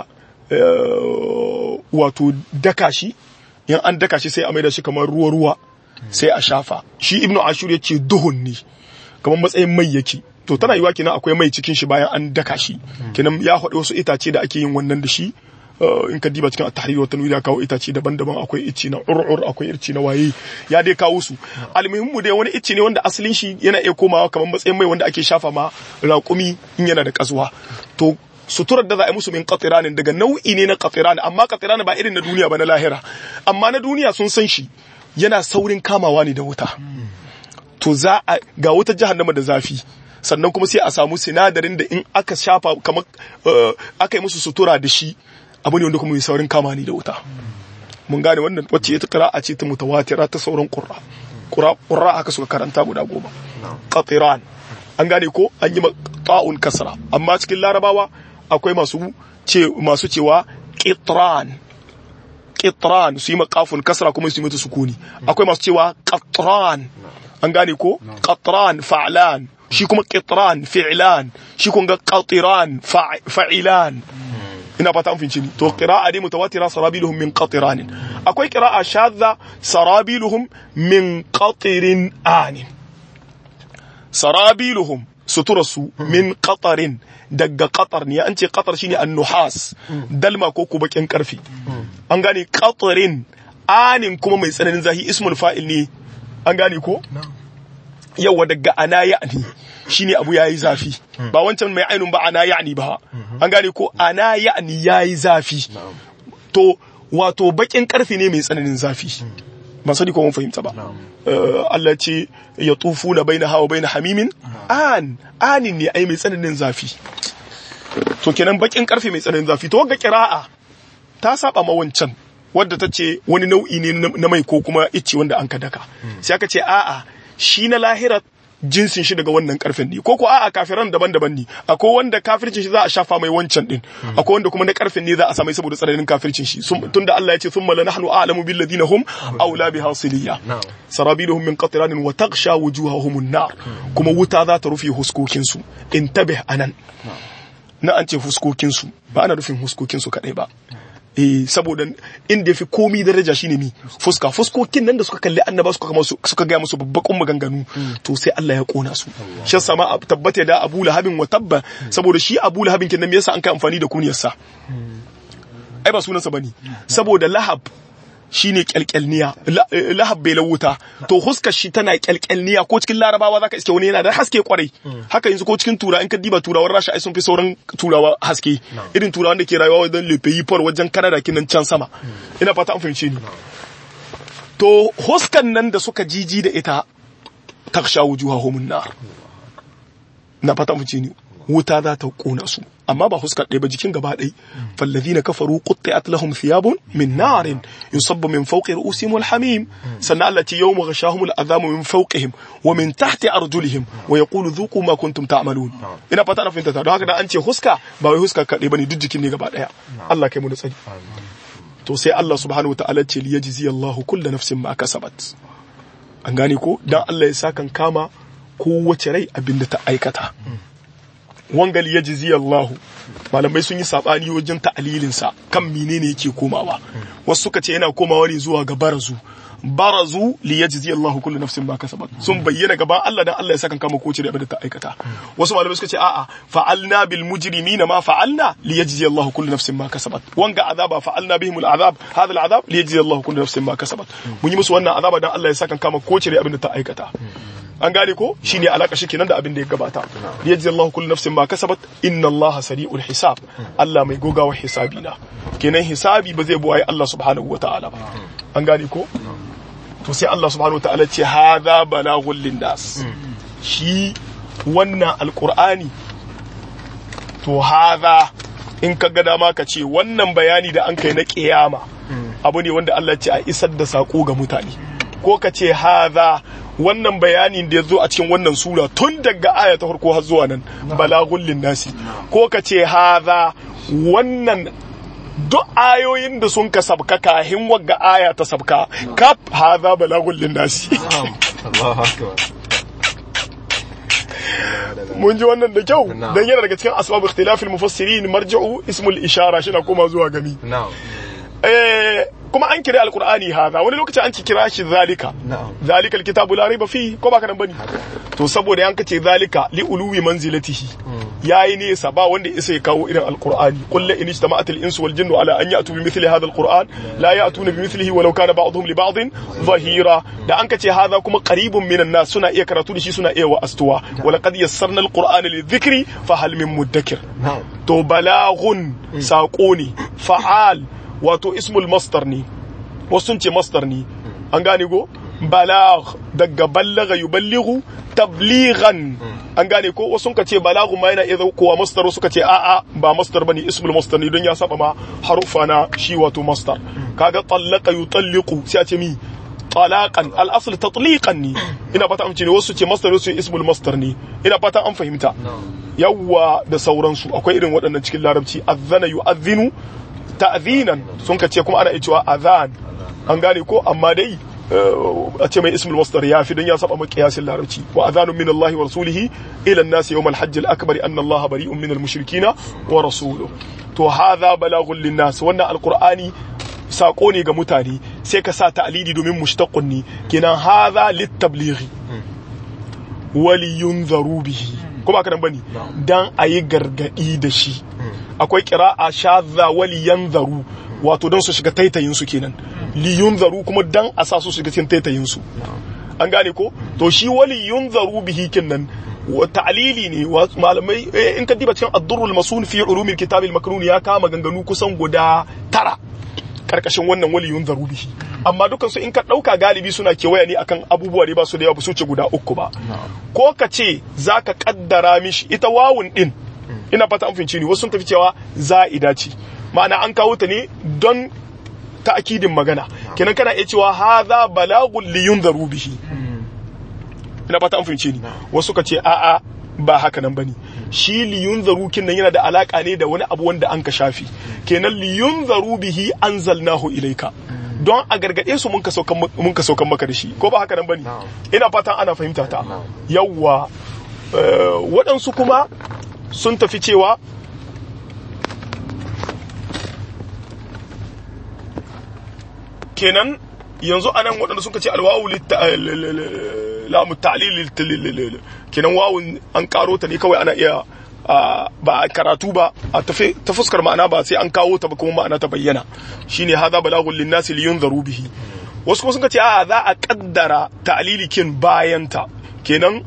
wato daka shi yan an daka shi sai a maida shi kamar ruwa-ruwa sai a shafa shi ibnu ashur ya ce duhun ne kamar matsayin mai yake to tana yiwa kenan akwai mai cikin shi bayan an daka shi kenan ya haɗu wasu itace da ake yin wannan da shi in ka diba cikin at-tahrir wa tanwir ya kawo itace daban-daban akwai icci na ur'ur akwai irci na waye ya dai kawo su almuhimmu dai wani icci ne wanda asalin shi yana iya komawa kamar matsayin mai wanda ake shafa ma raƙumi in yana da kasuwa to suturar da za a yi musu min qatiranin daga nau'i ne na qatiran amma qatiran ba irin na duniya ba na lahira amma na duniya sun san shi yana saurin kamawa ne da wuta to za a ga wuta jahannama da zafi sannan kuma sai a samu sinadarin da in aka shafa kamar aka yi musu sutura da shi abu ne wanda kuma mai saurin kama ni da wuta mun gane wannan wacce ita qira'a ce ta mutawatira ta sauran qurra qurra haka suka karanta guda goma qatiran an gane ko an yi ta'un kasra amma cikin larabawa akwai masu ce masu cewa qitran qitran su yi makafun kasra kuma su yi mata sukuni akwai masu cewa qatran an gane ko qatran fa'lan shi kuma qitran fi'lan shi kuma qatiran fa'ilan ina fata an finci ni to qira'a dai mutawatira sarabiluhum min qatiran akwai qira'a shadda sarabiluhum min qatirin anin sarabiluhum suturarsu min qatarin daga qatar ne an ce qatar shine annuhas dalma ko ko bakin karfi an gane qatarin anin kuma mai tsananin zahi ismul fa'il ne an gane ko yawa daga ana ya'ni shine abu yayi zafi ba wancan mai ainun ba ana ya'ni ba an gane ko ana ya'ni yayi zafi to wato bakin karfi ne mai tsananin zafi ban sani ko mun fahimta ba Allah ce ya tufu na baina hawa baina hamimin an anin ne ai mai tsananin zafi to kenan bakin karfe mai tsananin zafi to wagga kira'a ta saba ma wancan wadda ta ce wani nau'i ne na mai ko kuma icce wanda an ka daka sai aka ce a'a shi na lahira jinsin shi daga wannan karfen ne ko ko a'a kafiran daban-daban ne akwai wanda kafircin shi za a shafa mai wancan din akwai wanda kuma na karfen ne za a samai saboda tsananin kafircin shi tunda Allah ya ce thumma lanahnu a'lamu bil ladina hum aula biha siliya sarabiluhum min qatiranin wa taghsha wujuhahum an-nar kuma wuta za ta rufe huskokin su intabih anan na an ce huskokin su ba ana rufin huskokin su kadai ba eh saboda inda yafi komi daraja shine mi fuska fuskokin nan da suka kalli annaba suka kama suka ga musu babbakun maganganu to sai Allah ya kona su shi sama tabbata da Abu Lahabin wa tabba saboda shi Abu Lahabin kin nan me yasa an kai amfani da kuniyar sa ai ba sunansa bane saboda Lahab shine kyalkyalniya lahab bai lawuta to huskar shi tana kyalkyalniya ko cikin larabawa zaka iske wani yana da haske kwarai haka yanzu ko cikin tura in ka diba turawan rasha ai sun fi sauran turawa haske irin turawan da ke rayuwa wajen lefe far wajen kanada kinan can sama ina fata an fahimce ni to huskan nan da suka jiji da ita taksha wujuhahum nar na fata an fahimce ni wuta za ta kona su amma ba huskar ɗaya ba jikin gaba ɗai fallazina kafaru qutti'at lahum thiyabun min narin yusabbu min fawqi ru'usihim wal hamim sannan Allah ce yawma ghashahum al azamu min fawqihim wa min tahti arjulihim wa yaqulu dhuqu ma kuntum ta'malun ina fata na fahimta ta don haka da an ce huska ba wai huska kaɗai bane duk jikin ne gaba ɗaya Allah kai mu da tsari to sai Allah subhanahu wa ta'ala ce liyajzi Allahu kullu nafsin ma kasabat an gane ko dan Allah ya sakan kama kowace rai abinda ta aikata wangal ya jizi Allahu malamai sun yi sabani wajen ta'alilinsa kan menene yake komawa wasu suka ce yana komawa ne zuwa ga barazu barazu li yajzi Allahu kullu nafsin ma kasabat sun bayyana gaban Allah dan Allah ya saka kama kowace da abin da ta aikata wasu malamai suka ce a'a fa'alna bil mujrimina ma fa'alna li yajzi Allahu kullu nafsin ma kasabat wanga azaba fa'alna bihim al azab hadha al azab li yajzi Allahu kullu nafsin ma kasabat mun yi musu wannan azaba dan Allah ya saka kama kowace da abin da ta aikata an gane ko shine alaka shi kenan da abin da ya gabata yajzi Allahu kullu nafsin ma kasabat inna Allaha sari'ul hisab Allah mai gogawa hisabi na kenan hisabi ba zai buwaye Allah subhanahu wataala ba an gane ko to sai Allah subhanahu wataala ce hadha balaghul linnas shi wannan alqur'ani to hadha in ka ga dama ka ce wannan bayani da an kai na kiyama abu ne wanda Allah ce a isar da sako ga mutane ko ka ce hadha wannan bayanin da ya zo a cikin wannan sura tun daga aya ta farko har zuwa nan balagun linnasi ko ka ce haza wannan duk ayoyin da sun ka sabka kahin wagga aya ta sabka kaf haza balagun linnasi mun ji wannan da kyau dan yana daga cikin asbab ikhtilafil mufassirin marji'u ismul ishara shi na koma zuwa gami eh kuma an kira alkur'ani haza wani lokaci an ci kira shi zalika zalika alkitabu la raiba fi ko baka nan bane to saboda yan kace zalika li uluwi manzilatihi yayi nesa ba wanda isa ya kawo irin alkur'ani qul la in ijtama'at al-insu wal jinnu ala an ya'tu bi mithli hadha alkur'an la ya'tuna bi mithlihi walau kana ba'dhum li ba'dhin zahira da an kace haza kuma qaribun minan nas suna iya karatu da shi suna iya wa astuwa wa laqad yassarna alqur'ana lidhikri fa hal min mudakkir to balaghun saqo ne fa'al wato ismul mastar ne wasu sun ce mastar ne an gane go balagh daga ballaga yuballighu tablighan an gane ko wasu ka ce balaghu ma yana iya kowa mastar suka ce a'a ba mastar bane ismul mastar ne don ya saba ma harufa na shi wato mastar kaga tallaqa yutalliqu sai a ce mi talaqan al asl tatliqan ne ina fata amince ne wasu ce mastar wasu ismul mastar ne ina fata an fahimta yawwa da sauransu akwai irin waɗannan cikin larabci azana yu'adhinu ta'zinan sun ka ce kuma ana cewa azan an gane ko amma dai a ce mai ismul masdar ya fi don ya saba maki yasin larabci wa azanu min Allah wa rasulihi ila an-nas yawm al-hajj al-akbar anna Allah bari'un min al-mushrikina wa rasuluhu to hadha balaghun lin-nas wannan alqur'ani sako ne ga mutane sai ka sa ta'lidi domin mushtaqun ne kenan hadha lit-tablighi wa liyunzaru bihi kuma haka nan bane dan ayi gargadi da shi akwai kira'a shadha wali yanzaru wato don su shiga taitayin su kenan li yunzaru kuma dan a sa su shiga cikin taitayin su an gane ko to shi wali yunzaru bihi kinnan ta'lili ne malamai in ka diba cikin ad-durrul masun fi ulumil kitab al-makrun ya kama ganganu kusan guda tara karkashin wannan wali yunzaru bihi amma dukan su in ka dauka galibi suna kewaya ne akan abubuwa da ba su da yawa ba su ce guda uku ba ko ka ce zaka kaddara mishi ita wawun din ina fata an fahimci ni wasu sun tafi cewa za'ida ce ma'ana an kawo ta ne don ta'akidin magana kenan kana iya cewa hadha balagun li yunzaru bihi ina fata an fahimci ni wasu ka ce a'a ba haka nan bane shi li yunzaru kin nan yana da alaka ne da wani abu wanda an ka shafi kenan li yunzaru bihi anzalnahu ilayka don a gargade su mun ka saukan mun ka saukan maka da shi ko ba haka nan bane ina fatan ana fahimta ta yawwa waɗansu kuma sun tafi cewa kenan yanzu anan waɗanda suka ce alwawu lamu ta'lil kenan wawun an karo ta ne kawai ana iya ba a karatu ba a ta fuskar ma'ana ba sai an kawo ta ba kuma ma'ana ta bayyana shine hadha balagun linnasi liyunzaru bihi wasu kuma suka ce a za a kaddara ta'lilikin bayanta kenan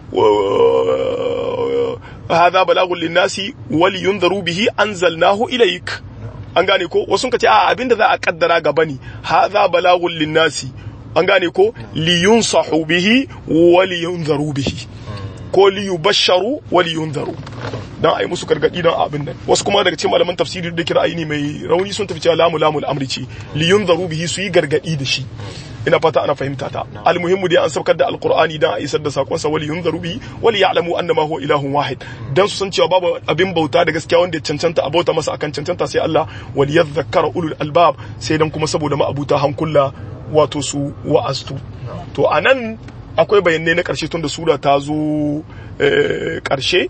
هذا بلاغ للناس ولينذروا به أنزلناه إليك an gane ko wasu ka ce a abinda za a kaddara gaba ne hadha balagun linnasi an gane ko liyunsahu bihi wa liyunzaru bihi ko liyubasharu wa liyunzaru dan ai musu gargadi dan abin nan wasu kuma daga cikin malaman tafsiri da kira ne mai rauni sun tafi cewa lamu lamul amri ce li yunzaru bihi su yi gargadi da shi ina fata ana fahimta ta almuhimmu dai an saukar da alqur'ani dan a isar da sakon sa wali yunzaru bihi wali ya'lamu annama huwa ilahun wahid dan su san cewa babu abin bauta da gaskiya wanda ya cancanta a bauta masa akan cancanta sai Allah wali yadhakkara ulul albab sai dan kuma saboda ma'abuta hankula wato su wa'astu to anan akwai bayanai na karshe tun da sura ta zo karshe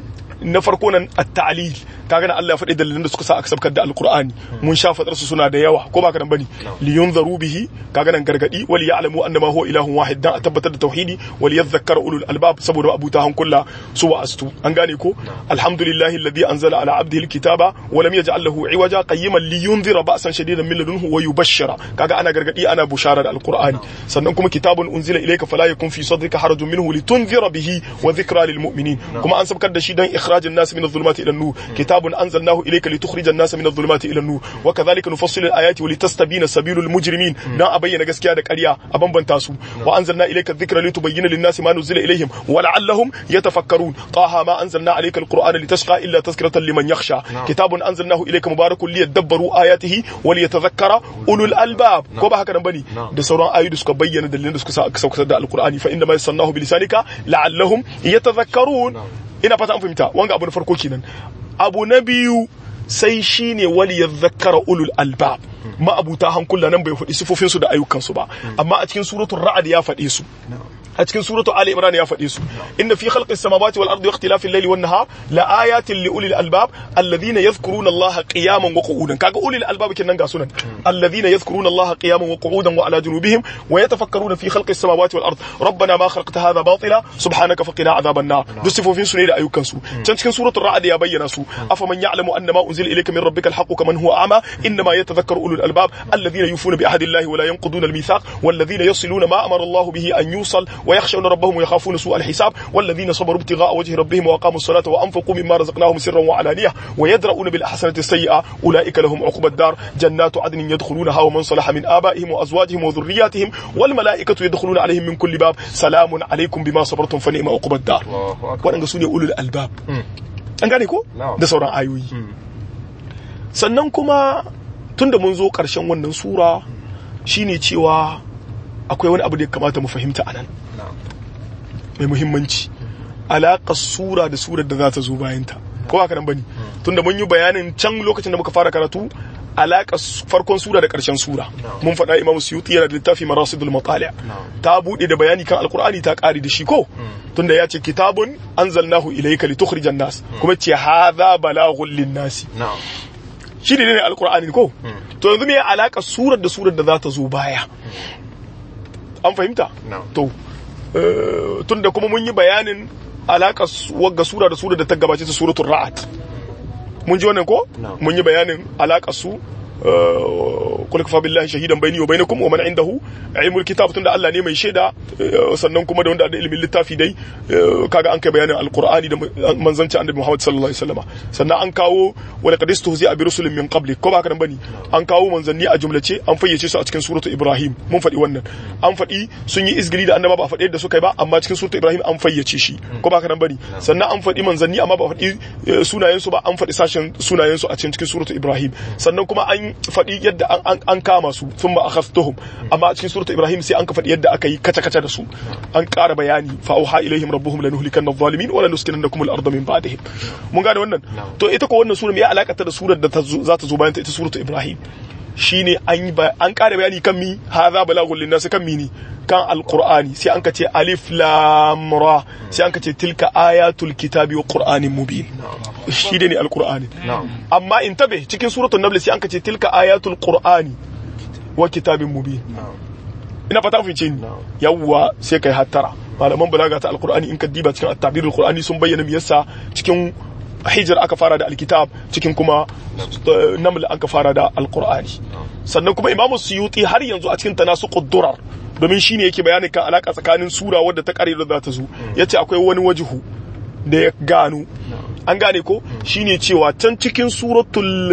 na farko nan at-ta'lil kaga na Allah ya faɗi dalilan da suka sa aka sabkar da alqur'ani mun sha fadar su suna da yawa ko baka nan bane li yunzaru bihi kaga nan gargadi wal ya'lamu annama huwa ilahun wahid dan a tabbatar da tauhidi wal yadhakkaru ulul albab saboda abuta hankulla su wa astu an gane ko alhamdulillahi alladhi anzala ala abdihi alkitaba wa lam yaj'al lahu iwaja qayyiman li yunzira ba'san shadidan min ladunhu wa yubashshira kaga ana gargadi ana bushara da alqur'ani sannan kuma kitabun unzila ilayka fala yakun fi sadrika harajun minhu litunzira bihi wa dhikra lil mu'minin kuma an sabkar da shi dan ikhrajin nas min adh-dhulumati ila an-nur كتاب أنزلناه إليك لتخرج الناس من الظلمات إلى النور وكذلك نفصل الآيات ولتستبين سبيل المجرمين نا أبين غسكيا da ƙarya a bambanta su wa anzalna ilayka dhikra litubayyana lin-nasi ma nuzila ilayhim wa la'allahum yatafakkarun taha ma anzalna alayka al-qur'ana litashqa illa tazkiratan liman yakhsha kitabun anzalnahu ilayka mubarakun liyadabbaru ayatihi wa liyatadhakkara ulul albab ko ba haka nan bane da sauran ayoyi da suka bayyana dalilan da suka sa aka saukar da al-qur'ani fa inna ma yasannahu bilisanika la'allahum yatadhakkarun ina fata an fahimta wanga abu na farko kenan abu na biyu sai shine wali ya zakara ulul albab ma'abuta hankula nan bai faɗi sifofinsu da ayyukansu ba amma a cikin suratul ra'ad ya faɗe su a cikin suratu ali imran ya faɗe su inna fi khalqis samawati wal ardi wa ikhtilafil layli wan nahar la ayatin li ulil albab alladhina yadhkuruna allaha qiyaman wa qu'udan kaga ulil albab kenan ga sunan alladhina yadhkuruna allaha qiyaman wa qu'udan wa ala junubihim wa yatafakkaruna fi khalqis samawati wal ardi rabbana ma khalaqta hadha batila subhanaka faqina adhaban nar duk sifofin su ne da ayyukan su can cikin suratul ra'd ya bayyana su afaman ya'lamu annama unzila ilayka min rabbikal haqqu kaman huwa a'ma inma yatadhakkaru ulul albab alladhina yufuna bi ahdi allahi wa la yanquduna al mithaq والذين يصلون ما امر الله به ان يوصل ويخشون ربهم ويخافون سوء الحساب والذين صبروا ابتغاء وجه ربهم وأقاموا الصلاة وأنفقوا مما رزقناهم سرا وعلانية ويدرؤون بالأحسنة السيئة أولئك لهم عقبى الدار جنات عدن يدخلونها ومن صلح من آبائهم وأزواجهم وذرياتهم والملائكة يدخلون عليهم من كل باب سلام عليكم بما صبرتم فنعم عقبى الدار وأنا سوني أولو الألباب an gane ko da sauran ayoyi sannan kuma tunda mun zo ƙarshen wannan sura shine cewa akwai wani abu da ya kamata mu fahimta anan mai muhimmanci alaƙar sura da surar da za ta zo bayanta ko haka nan bane tunda mun yi bayanin can lokacin da muka fara karatu alaƙar farkon sura da ƙarshen sura mun faɗa imamu suyuti yana da littafi marasidul matali ta buɗe da bayani kan alkur'ani ta ƙari da shi ko tunda ya ce kitabun anzalnahu ilayka litukhrijan nas kuma ce hadha balaghun lin-nasi shi ne ne alkur'ani ko to yanzu me alaƙar surar da surar da za ta zo baya an fahimta to tun da kuma mun yi bayanin alaƙa wagga sura da sura da ta gabace ta suratul ra'ad mun ji wannan ko mun yi bayanin alaƙa su kul kafa billahi shahidan bayni wa bainakum wa man indahu ilmul kitab tunda Allah ne mai shaida sannan kuma da wanda da ilimin littafi dai kaga an kai bayanin alqur'ani da manzanci annabi Muhammad sallallahu alaihi wasallam sannan an kawo wa laqad istuhzi'a bi rusulin min qabli ko ba ka nan bane an kawo manzanni a jumlace an fayyace su a cikin suratu Ibrahim mun faɗi wannan an faɗi sun yi izgili da annaba ba a faɗi yadda suka yi ba amma cikin suratu Ibrahim an fayyace shi ko ba ka nan bane sannan an faɗi manzanni amma ba a faɗi sunayen su ba an faɗi sashen sunayen su a cikin suratu Ibrahim sannan kuma an faɗi yadda an kama su sun ba akhaftuhum amma a cikin suratu Ibrahim sai an ka faɗi yadda aka yi kaca kaca da su an ƙara bayani fa auha ilaihim rabbuhum lanuhlikanna adh-dhalimin wa lanuskinannakum al-ardha min ba'dihim mun gane wannan to ita ko wannan sura me ya alakata da surar da za ta zo bayan ta ita suratu Ibrahim shine an yi an ƙara bayani kan mi hadha balaghul linnas kan mi ne kan alqur'ani sai an ka ce alif lam ra sai an ka ce tilka ayatul kitabi wa qur'anin mubin shi ne alqur'ani amma in tabe cikin suratul nahl sai an ka ce tilka ayatul qur'ani wa kitabin mubin ina fata fice ni yawwa sai kai hattara malaman balaga ta alqur'ani in ka diba cikin at-tabirul qur'ani sun bayyana me yasa cikin hijir aka fara da alkitab cikin kuma naml aka fara da alqur'ani sannan kuma imamu suyuti har yanzu a cikin tanasuqud durar domin shine yake bayani kan alaka tsakanin sura wadda ta kare da za ta zo yace akwai wani wajihu da ya gano an gane ko shine cewa can cikin suratul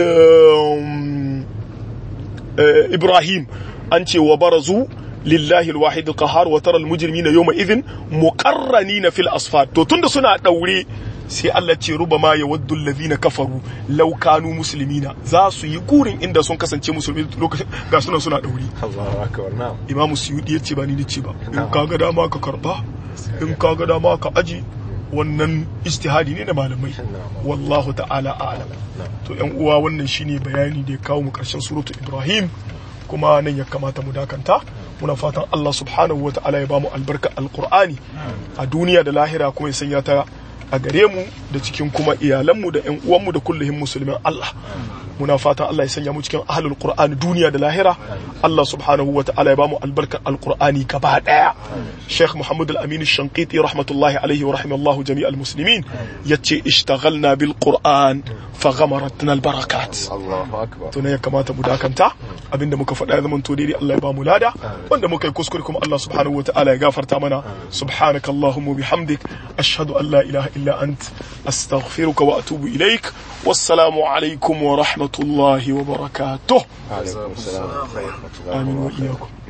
ibrahim an ce wa barazu lillahi alwahid alqahar wa tara almujrimina yawma idhin muqarranina fil asfar to tunda suna daure sai Allah ce rubama ya waddu allazina kafaru law kanu muslimina za su yi gurin inda sun kasance musulmi lokacin ga suna suna dauri Allahu akbar na'am Imam Suyudi ya ce ba ni ce ba in kaga dama ka karba in kaga dama ka aji wannan istihadi ne da malamai wallahu ta'ala a'lam to yan uwa wannan shine bayani da ya kawo mu karshen suratu Ibrahim kuma nan ya kamata mu dakanta muna fatan Allah subhanahu wa ta'ala ya bamu albarka alqur'ani a duniya da lahira kuma ya sanya ta a gare mu da cikin kuma iyalanmu da ƴan uwanmu da kulluhin musulmin Allah muna fatan Allah ya sanya mu cikin ahlul qur'ani duniya da lahira Allah subhanahu wa ta'ala ya bamu albarkar alqur'ani gaba daya Sheikh Muhammad al-Amin al-Shanqiti rahmatullahi alaihi wa rahimallahu jami'al muslimin yace ishtaghalna bil qur'an faghamaratna al-barakat Allahu akbar to ne ya kamata mu dakanta abinda muka faɗa ya zama to daidai Allah ya bamu lada wanda muka yi kuskure kuma Allah subhanahu wataala ya gafarta mana subhanaka allahumma bihamdik ashhadu an la ilaha illa ant astaghfiruka wa atubu ilaik wassalamu alaikum wa rahmatullahi wa barakatuh alaikum assalam wa rahmatullahi wa amin wa barakatuh iyyakum